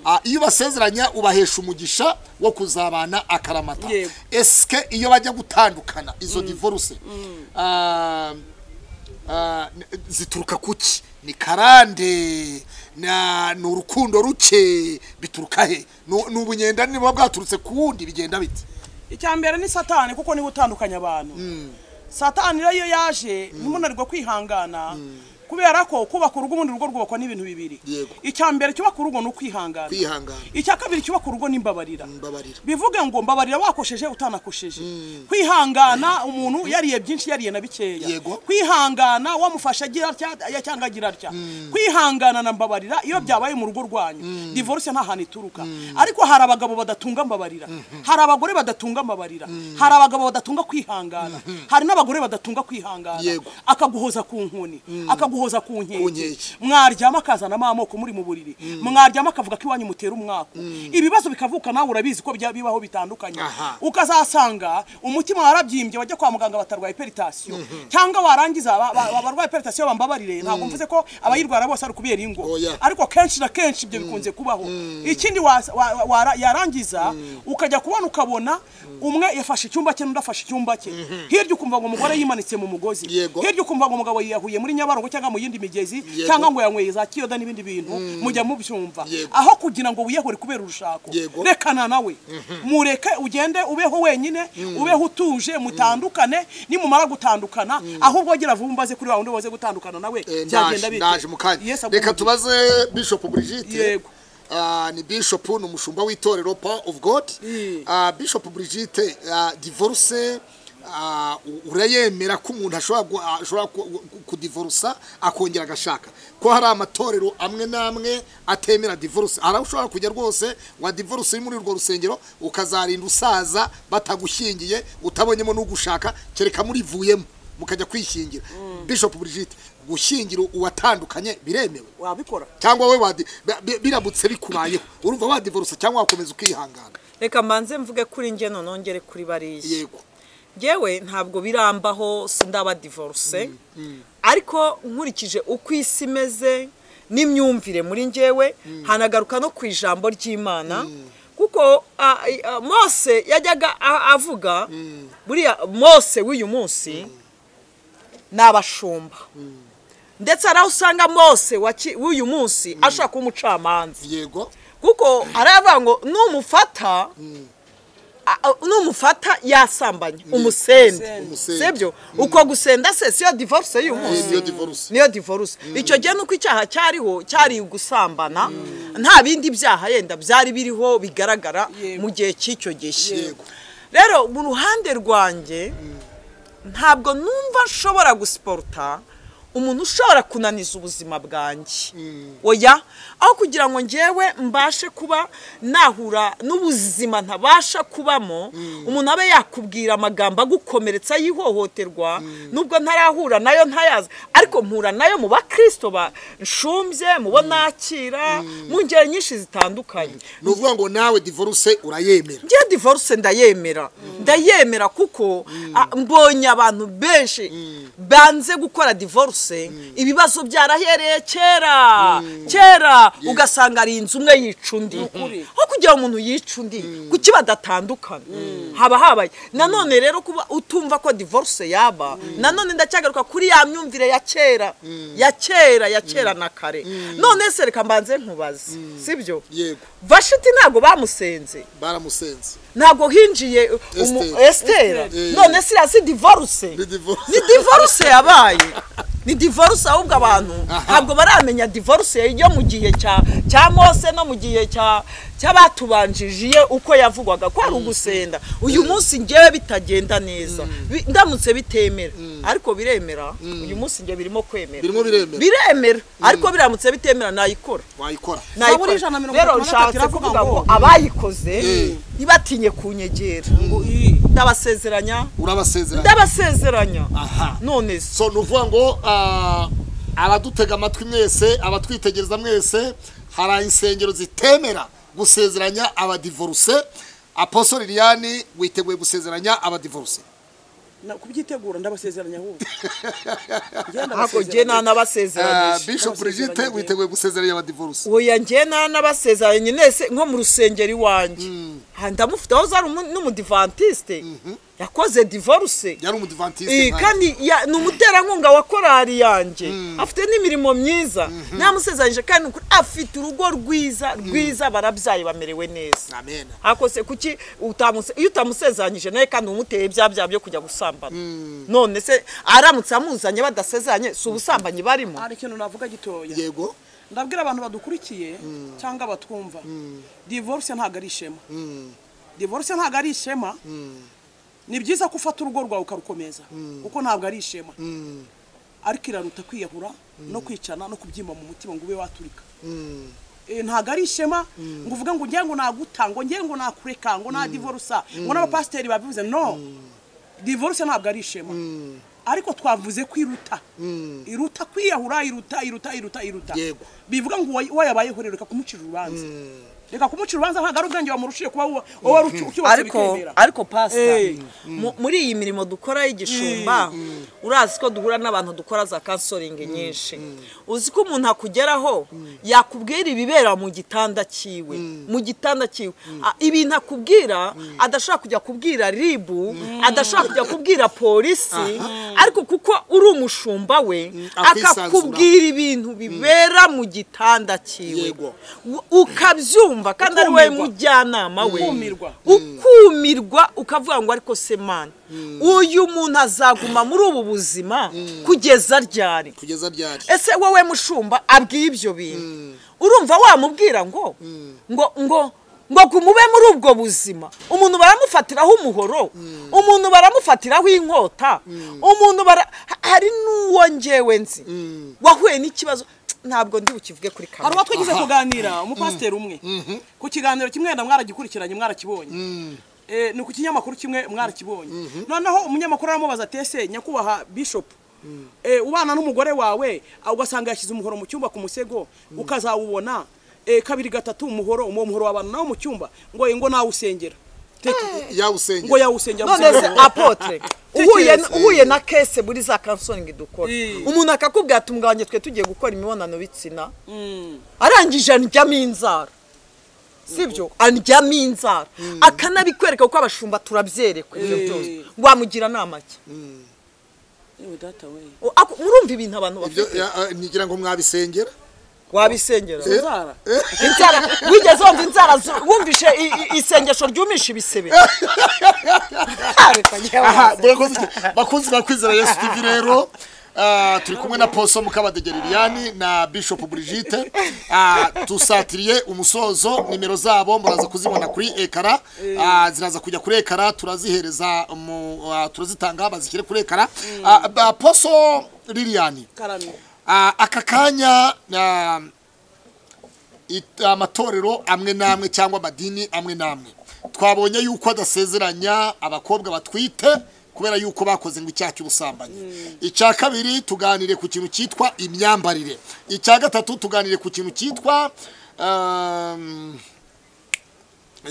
Ah, iyo ubasezeranya ubahesha umugisha wo kuzabana akaramata Yego. esike iyo bajya gutandukana izo divorce ah, Ah, n- zituruka kuki ni karande na ni urukundo ruke bituruka he Ni- ni ubunyenda niba bwaturutse ku wundi bigenda bite icya mbere ni satani kuko niwe utandukanya abantu satani rero iyo yaje ntimunanirwe kwihangana kubera ko kubaka urugo ubundi urugo rwubakwa n'ibintu bibiri Yego. icya mbere cyubaka urugo ni ukwihangana kwihangana icya kabiri cyubaka urugo ni imbabarira mbabarira bivuge ngo mbabarira wakosheje utanakosheje kwihangana umuntu yariye byinshi yariye na bikeya Yego. kwihangana wamufasha agira atya ya- cyangwa agira atya kwihangana na mbabarira iyo byabaye mu rugo rwanyu divorce nta hantu ituruka ariko hari abagabo badatunga mbabarira hari abagore badatunga mbabarira hari abagabo badatunga kwihangana hari n'abagore badatunga kwihangana Yego. akaguhoza ku nkoni akaguhoza guhoza ku Ku nkeke nkeke. mwaryama akazanamo amoko muri mu buriri mwaryama akavuga ko iwanyu mutera umwaka ibibazo bikavuka nawe urabizi ko bya- bibaho bitandukanye Aha. ukazasanga umutima warabyimbye wajya kwa muganga batarwaye peritasiyo cyangwa warangiza ba- ba- abarwaye peritasiyo bambabarire ntabwo mvuze ko abayirwara bose ari ukubera ingo Oya. ariko kenshi na kenshi ibyo bikunze kubaho ikindi wa- wa- wa- yarangiza ukajya kubona ukabona umwe yafashe icyumba cye n'undi afashe icyumba cye hirya ukumva ngo umugore yimanitse mu mugozi Yego. hirya ukumva ngo umugabo yiyahuye muri nyabarongo cyangwa mu yindi migezi Yego. cyangwa ngo yanyweye za kiyoda n'ibindi bintu mujya mubyumva Yego. aho kugira ngo wiyahure kubera urushako Yego. rekana nawe mureke ugende ubeho wenyine ubeho utuje mutandukane nimumara gutandukana ahubwo agira vumbaze kuri wa wundi waze gutandukana nawe Eh, byagenda ndaje bite ndaje mu kanya Yesu reka aguhumurize. tubaze bishop Brigitte Yego. Ah, ni bishop ni umushumba w'itorero Power of God Mm. Ah, bishop Brigitte ah, divorce ah, u- urayemera ko umuntu ashobora gu- ashobora ku- ku- kudivorusa akongera agashaka ko hari amatorero amwe n'amwe atemera divorce hari aho ushobora kujya rwose wa divorce uri muri urwo rusengero ukazarinda usaza batagushyingiye utabonyemo n'ugushaka kereka murivuyemo mukajya kwishingira bishop Brigitte gushyingira uwatandukanye biremewe wabikora cyangwa we wadi bi- bi- biramutse bikubayeho urumva wadivorce cyangwa wakomeza ukihangana reka mbanze mvuge kuri njye nongere kuri bariya yego ngewe ntabwo birambaho sindaba divorce ariko nkurikije uko isi imeze n'imyumvire muri ngewe hanagaruka no ku ijambo ry'imana kuko ah, ah, mose yajyaga a- avuga buriya mose w'uyu munsi ni abashumba ndetse hari aho usanga mose wa ki- w'uyu munsi ashobora kuba umucamanza yego kuko aravuga ngo numufata a- a- numufata yasambanya umusende Umusende. sibyo uko gusenda se siyo divorce y'uyu munsi niyo divorce niyo divorce icyo gihe nuko icyaha cyariho cyari gusambana nta bindi byaha yenda byari biriho bigaragara Yego. mu gihe cy'icyo gihe Yego. rero mu ruhande rwanjye ntabwo numva nshobora gusiporuta umuntu ushobora kunaniza ubuzima bwanjye oya aho kugira ngo ngewe mbashe kuba nahura n'ubuzima ntabasha kubamo umuntu abe yakubwira amagambo agukomeretsa y'ihohoterwa nubwo ntarahura nayo ntayazi ariko mpura nayo mu bakirisito nshumbye mu bo nakira mu ngeri nyinshi zitandukanye ni ukuvuga ngo nawe divorce urayemera njye divorce ndayemera ndayemera kuko ah, mbonye abantu benshi banze gukora divorce ibibazo byarahereye kera kera ugasanga ari inzu umwe yica undi ukuri. aho kugira ngo umuntu yica undi kuki badatandukana haba habaye nanone rero kuba utumva ko divorce yaba nanone ndacyagaruka kuri ya myumvire ya kera ya kera ya kera na kare none se reka mbanze nkubaze sibyo yego vashiti ntabwo bamusenze baramusenze ntabwo hinjiye umu- Esther. esitera Esther. none siriya si divorce Ni divorce. ni divorce yabaye ni divorce ahubwo abantu ntabwo baramenya divorce yo mu gihe cya cya mose no mu gihe cya cy'abatubanjije iye uko yavugwaga ko ari ugusenda uyu munsi ngewe bitagenda neza Bi- ndamutse bitemera ariko biremera uyu munsi ngewe birimo kwemera Birimo biremera. biremera ariko biramutse bitemera nayikora wayikora Zaburi ijana na mirongo nayikora itatu rero na gatatu nshatse iravuga kuvuga ngo ngo- abayikoze Mm. ntibatinye kunyegera ngo iyi ndabasezeranya urabasezeranya ndabasezeranya aha none se so ni ukuvuga ngo ah, abadutega amatwi mwese abatwitegereza mwese hari insengero zitemera gusezeranya abadivorce apostle liliane witeguye gusezeranya abadivorce na- kubyitegura ndabasezeranya ahubwo Njye ntabwo njye ndabasezeranya. Ah, nanabasezeranye bishop Brigitte Ndabasezeranya. witeguye gusezeranya abadivorce oya njye nanabasezeranye nese nko mu rusengero iwanjye Ha, ndamufite aho zari umu- n'umudivantisite yakoze divorce yari umudivantiste Eh, nkawe. kandi ya- ni umuterankunga wa korari yanjye afite n'imirimo myiza namusezeranyije kandi ni ukuri afite urugo rwiza rwiza barabyaye bamerewe neza amen akose kuki utamuse iyo utamusezeranyije nawe kandi umuteye bya bya byo kujya gusambana none se aramutse amuzanye badasezeranye si ubusambanyi barimo hari ikintu navuga gitoya yego ndabwira abantu badukurikiye cyangwa batwumva divorce ntabwo ari ishema divorce ntabwo ari ishema ni byiza ko ufata urugo rwawe ukarukomeza kuko ntabwo ari ishema ariko iraruta kwiyahura no kwicana no kubyimba mu mutima ngo ube waturika Eh, ntabwo ari ishema ngo uvuge ngo ngira ngo naguta ngo ngira ngo nakureka ngo nadivorusa ngo n'abapasiteri babivuze no divorce ntabwo ari ishema ariko twavuze ko iruta iruta kwiyahura iruta iruta iruta iruta Yego. bivuga ngo uwa- uwayabayeho rero reka kumucira urubanza reka kumucira urubanza ntabwo ari ubwenge wamurushiye kuba uwa- uwo wari uki- ukiwose ariko bikemera ariko pasita Eh. mu- muri iyi mirimo dukora y'igishumba urazi ko duhura n'abantu dukora za kansoringi nyinshi uzi ko umuntu akugeraho yakubwira ibibera mu gitanda cyiwe mu gitanda cyiwe A- ibintu akubwira adashaka kujya kubwira ribu adashaka kujya kubwira polisi ariko kuko uri umushumba we akisanzura. akakubwira ibintu bibera mu gitanda cyiwe Yego. U- ukabyumva kandi ari we Ukumirwa. mujyanama we Ukumirwa. ukumirwa ukavuga ngo ariko se mani uyu muntu azaguma muri ubu buzima kugeza ryari kugeza ryari ese wowe mushumba abwiye ibyo bintu urumva wamubwira ngo ngo ngo ngo gumube muri ubwo buzima umuntu baramufatiraho umuhoro umuntu baramufatiraho inkota umuntu bara ha- hari n'uwo ngewe nzi wahuye n'ikibazo ntabwo ndi bukivuge kuri hari kamera uwo twagize kuganira umupasiteri umwe ku kiganiro kimwe na mwaragikurikiranye mwarakibonye Eh, ni ku kinyamakuru kimwe mwarakibonye noneho umunyamakuru aramubaza ati ese nyakubahwa bishopu eh, ubana n'umugore wawe ah, ugasanga yashyize umuhoro mu cyumba ku musego ukazawubona eh, kabiri gatatu umuhoro uwo muhoro wabana nawo mu cyumba ngo ye ngo nawusengera Teka, ngo yawusengera yawusengera none se gusa. apotre uhuye Tekereza. uhuye na kese muri za kansoni dukora Mm. umuntu akakubwira ati umugabanye twe tugiye gukora imibonano bitsina arangije andyamo inzara sibyo andyamo inzara akanabikwereka kuko abashumba turabyerekwa ibyo Mm. byose wamugira nama ki Yewe data we. O- ako- murumva ibintu abantu ibyo bafite ya- eh, nigira ngo mwabisengera wabisengera Inzara. inzara wigeze wumva inzara zu- wumvishe i- i- isengesho ryumisha ibisebe Reka njye aha wabaze. murakoze bakunzi ba kwizera yesu tv rero ah, turi kumwe na poso mukabadege liliane na bishop brigitte Ah, dusatiriye umusozo nimero zabo muraza kuzibona kuri ekara Ah, ziraza kujya kuri ekara turazihereza mu- ah, turazitanga bazishyire kuri ekara Ah, ba- poso liliane Karame. Ah, aka kanya ah, it- amatorero amwe n'amwe cyangwa amadini amwe n'amwe twabonye yuko adasezeranya abakobwa batwite kubera yuko bakoze ngo icyaha cy'ubusambanyi icya kabiri tuganire ku kintu cyitwa imyambarire icya gatatu tuganire ku kintu cyitwa um,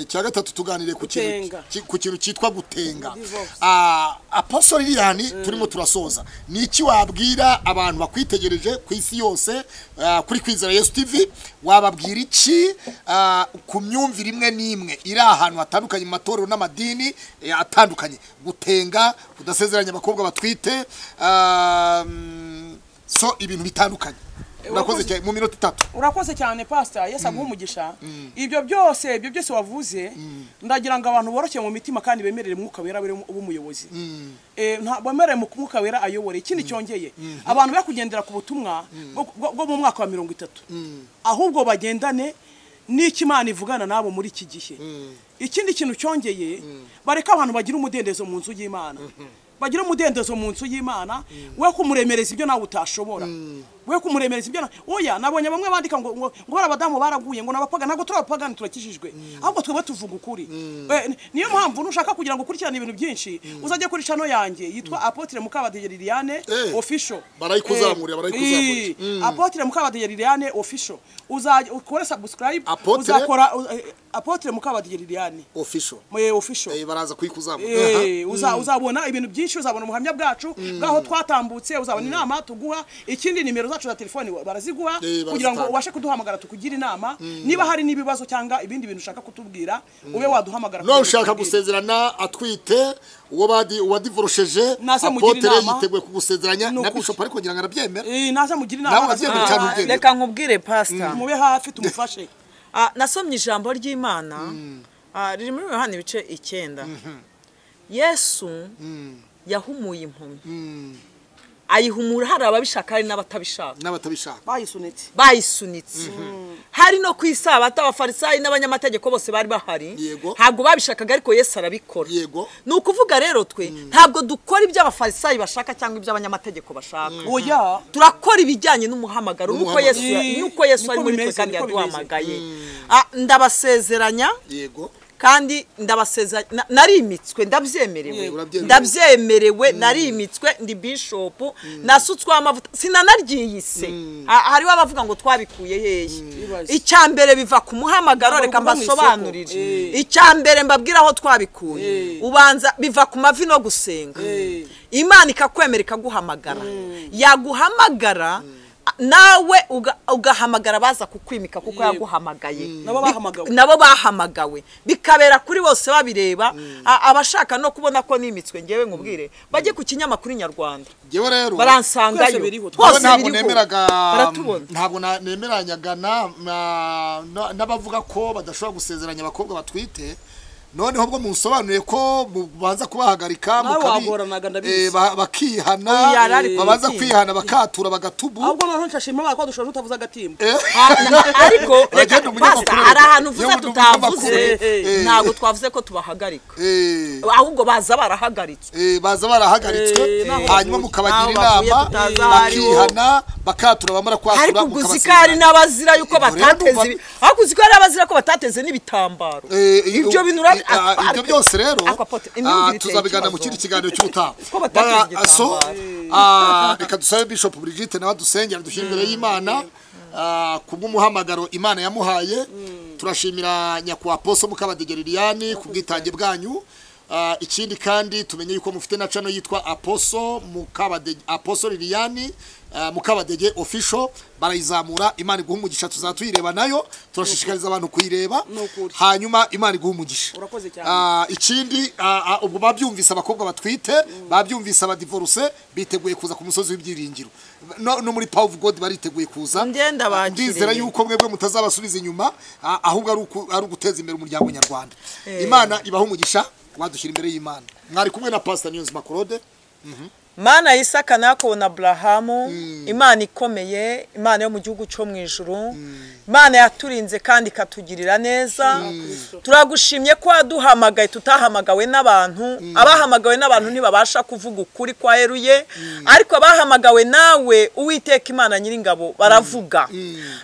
icya gatatu tuganire ku kintu Gutenga. ki- ku kintu cyitwa gutenga Divorce. Ah, apostle liliani turimo turasoza ni iki wabwira abantu bakwitegereje ku isi yose ah, kuri kwizera yesu tv wababwira iki ah, ku myumvire imwe n'imwe iri ahantu hatandukanye mu matorero n'amadini eh, atandukanye gutenga kudasezeranya abakobwa batwite ah, mm, so ibintu bitandukanye urakoze cyane mu minota itatu urakoze cyane pasita yesu aguha umugisha ibyo byose ibyo byose wavuze ndagira ngo abantu borokeye mu mitima kandi bemerere umwuka wera ube ube umuyobozi Eh, nta- bemerere mu mwuka wera ayobore ikindi cyongeye abantu be kugendera ku butumwa bwo- bwo bwo mu mwaka wa mirongo itatu ahubwo bagendane n'icyo imana ivugana nabo muri iki gihe ikindi kintu cyongeye bareka abantu bagira umudendezo mu nzu y'imana bagira umudendezo mu nzu y'imana we kumuremereza ibyo nawe utashobora we kumuremereza ibyo nawe oya nabonye bamwe bandika ngo ngo ngo bari abadamu baraguye ngo nabapaga ntabwo turi abapagani turakijijwe ahubwo twebwe tuvuga ukuri Eh, ni- niyo mpamvu nushaka kugira ngo ukurikirane ibintu byinshi uzajya kuri chano yanjye yitwa apotre mukabadege liliane Eh. official Barayikuzamurira, Eh, barayikuzamurira. ii. apotre mukabadege liliane official uzajya ukore subscribe Apotre? uzakora u- eh, apotre mukabadege liliane official Eh, official Eh, baraza kuyikuzamura Aha. Eh, uza- uzabona ibintu byinshi uzabona ubuhamya bwacu bw'aho twatambutse uzabona inama tuguha ikindi nimero zacu za telefoni wa- baraziguha Eh, kugira barazitanga. ngo ubashe kuduhamagara tukugire inama niba hari n'ibibazo cyangwa ibindi bintu ushaka kutubwira ube waduhamagara no kugira ngo ushaka tubwire. gusezerana atwite uwo badi wadivorosheje Naze mugire apotere inama. yiteguye kugusezeranya Ni na ukuri. bishop ariko ngira ngo arabyemera Eh, naza mugire Nawe inama wagiye naza- gucana Ah, ubwenge. reka nkubwire pasita mube hafi tumufashe Ah, nasomye ijambo ry'imana Ah, riri muri yohana ibice icyenda yesu yahumuye impumyi ayihumura hari ababishaka hari n'abatabishaka n'abatabishaka bayisunitse bayisunitse hari no ku isabato abafarisayi n'abanyamategeko bose bari bahari Yego. ntabwo babishakaga ariko yesu arabikora yego ni ukuvuga rero twe ntabwo dukora ibyo abafarisayi bashaka cyangwa ibyo abanyamategeko bashaka oya turakora ibijyanye n'umuhamagaro nuko N'umuhamagaro. yesu nuko yesu Niko ari muri twe bimeze, kandi niko bimeze. yaduhamagaye Ah, ndabasezeranya yego kandi ndabaseza na- narimitswe ndabyemerewe Yego, urabyemerewe. ndabyemerewe narimitswe ndi bishopu nasutsweho amavuta sinanaryiyise Ha- hariho abavuga ngo twabikuye hehe Ibaze. icya mbere biva ku muhamagaro Ntabwo reka biva mu isoko. mbasobanurire Eh. icya mbere mbabwira aho twabikuye Eh. ubanza biva ku mavi no gusenga Eh. imana ikakwemera ikaguhamagara yaguhamagara nawe uga- ugahamagara baza kukwimika kuko Yego. yaguhamagaye Nabo Bi- bahamagawe. nabo bahamagawe bikabera kuri bose babireba A- abashaka no kubona ko nimitswe ngewe nkubwire bajye ku kinyamakuru nyarwanda ngewe rero Twese baransangayo Ngewe biriho. Twose ntabwo biriho. nemeraga baratubona ntabwo na- nemeranyaga na- na- na- n'abavuga ko badashobora gusezeranya abakobwa batwite noneho bwo musobanuriye ko mubanza kubahagarika Nawe mukabi- wagoranaga, ndabizi. eh, ba- bakihana Oya, ariko babanza iki? kwihana bakatura bagatubu ahubwo noneho nshashima ko dushobora tutavuze agatimba Eh, ariko reka Uragenda umunyamakuru basta hari ahantu Iyo uvuze umuntu tutavuze umunyamakuru- ntabwo twavuze ko tubahagarika eh, ahubwo baza barahagaritswe eh, baza barahagaritswe Eh, naho hanyuma bavuye. mukabagira Naho bavuye inama tutazahariho. bakihana bakatura bamara kwatura ariko mukabasezeranya. uguzi ko hari n'abazira yuko Ubwo rero batateze ndumva- ibi- ariko uzi ko hari abazira ko batateze n'ibitambaro Eh, eh, ibyo u- bintu eh, ah, ura- ibyo byose rero Ako apote, imyumvire ah, iteye tuzabigana mu ikibazo. kindi kiganiro cy'ubutaha Ko batateze Bara- igitambaro. so ah, reka dusabe bishop Brigitte nawe adusengera dushyire imbere y'imana ah, kubw'umuhamagaro imana yamuhaye turashimira nyakubahwa poso mukabadegeriliani ku bwitange bwanyu Ah, ikindi kandi tumenye yuko mufite na channel yitwa aposo mukabadege aposo liliani ah, mukabadege official barayizamura imana iguha umugisha tuzatuyireba nayo turashishikariza abantu kuyireba Ni ukuri. hanyuma imana iguha umugisha Urakoze cyane. Ah, ikindi ah, ah, ubwo babyumvise abakobwa batwite babyumvise abadivoruse biteguye kuza ku musozi w'ibyiringiro no, no muri power of god bariteguye kuza Njye ndabakiriye. ndizera yuko mwebwe mutazabasubiza inyuma ah, ahubwo ari uku- ari uguteza imbere umuryango nyarwanda imana ibaha umugisha wadushyira imbere y'imana mwari kumwe na pastor niyonzima claude mana ya isaka n'akobo na burahamu imana ikomeye imana yo mu gihugu cyo mu ijuru imana yaturinze kandi ikatugirira neza turagushimye ko waduhamagaye tutahamagawe n'abantu abahamagawe n'abantu ntibabasha kuvuga ukuri kwa heruye ariko abahamagawe nawe uwiteka imana nyiringabo baravuga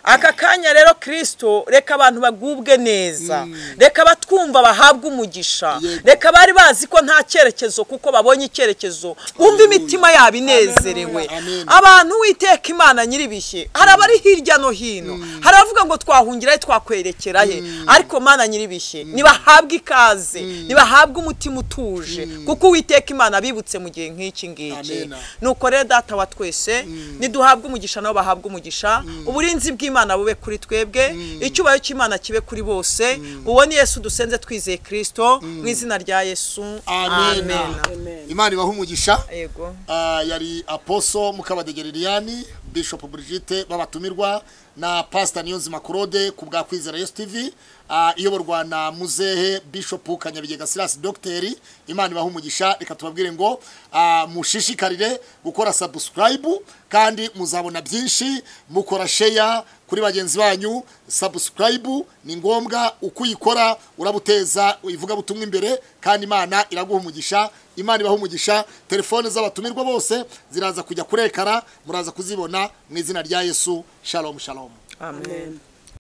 aka kanya rero kirisito reka abantu bagubwe neza reka batwumva bahabwe umugisha Yego. reka bari bazi ko nta cyerekezo kuko babonye icyerekezo bumva imitima yabo inezerewe Amen. abantu witeka imana nyiribishye hari abari hirya no hino hari abavuga ngo twahungira he twakwerekera he ariko mana nyiribishye nibahabwe ikaze nibahabwe umutima utuje kuko uwiteka imana abibutse mu gihe nk'iki ngiki Amen. nuko rero data wa twese niduhabwe umugisha nabo bahabwe umugisha uburinzi bw'imana bube kuri twebwe icyubahiro cy'imana kibe kuri bose uwo ni yesu dusenze twizeye kirisito mu izina rya yesu Amen. Amen. imana ibaha umugisha yego Ah, yari aposo mukabadegeriliani bishop brigitte babatumirwa na pastor niyonzima claude ku bwa kwizera yesu tv ah, iyoborwa na muzehe bishop kanyabigega silas dogiteri imana ibaha umugisha reka tubabwire ngo ah, mushishikarire gukora subscribe kandi muzabona byinshi mukora share kuri bagenzi banyu subscribe ni ngombwa uko uyikora urabuteza ivugabutumwa imbere kandi imana iraguha umugisha imana ibaha umugisha telefone z'abatumirwa bose ziraza kujya kurekara muraza kuzibona mu izina rya yesu shalom shalom amen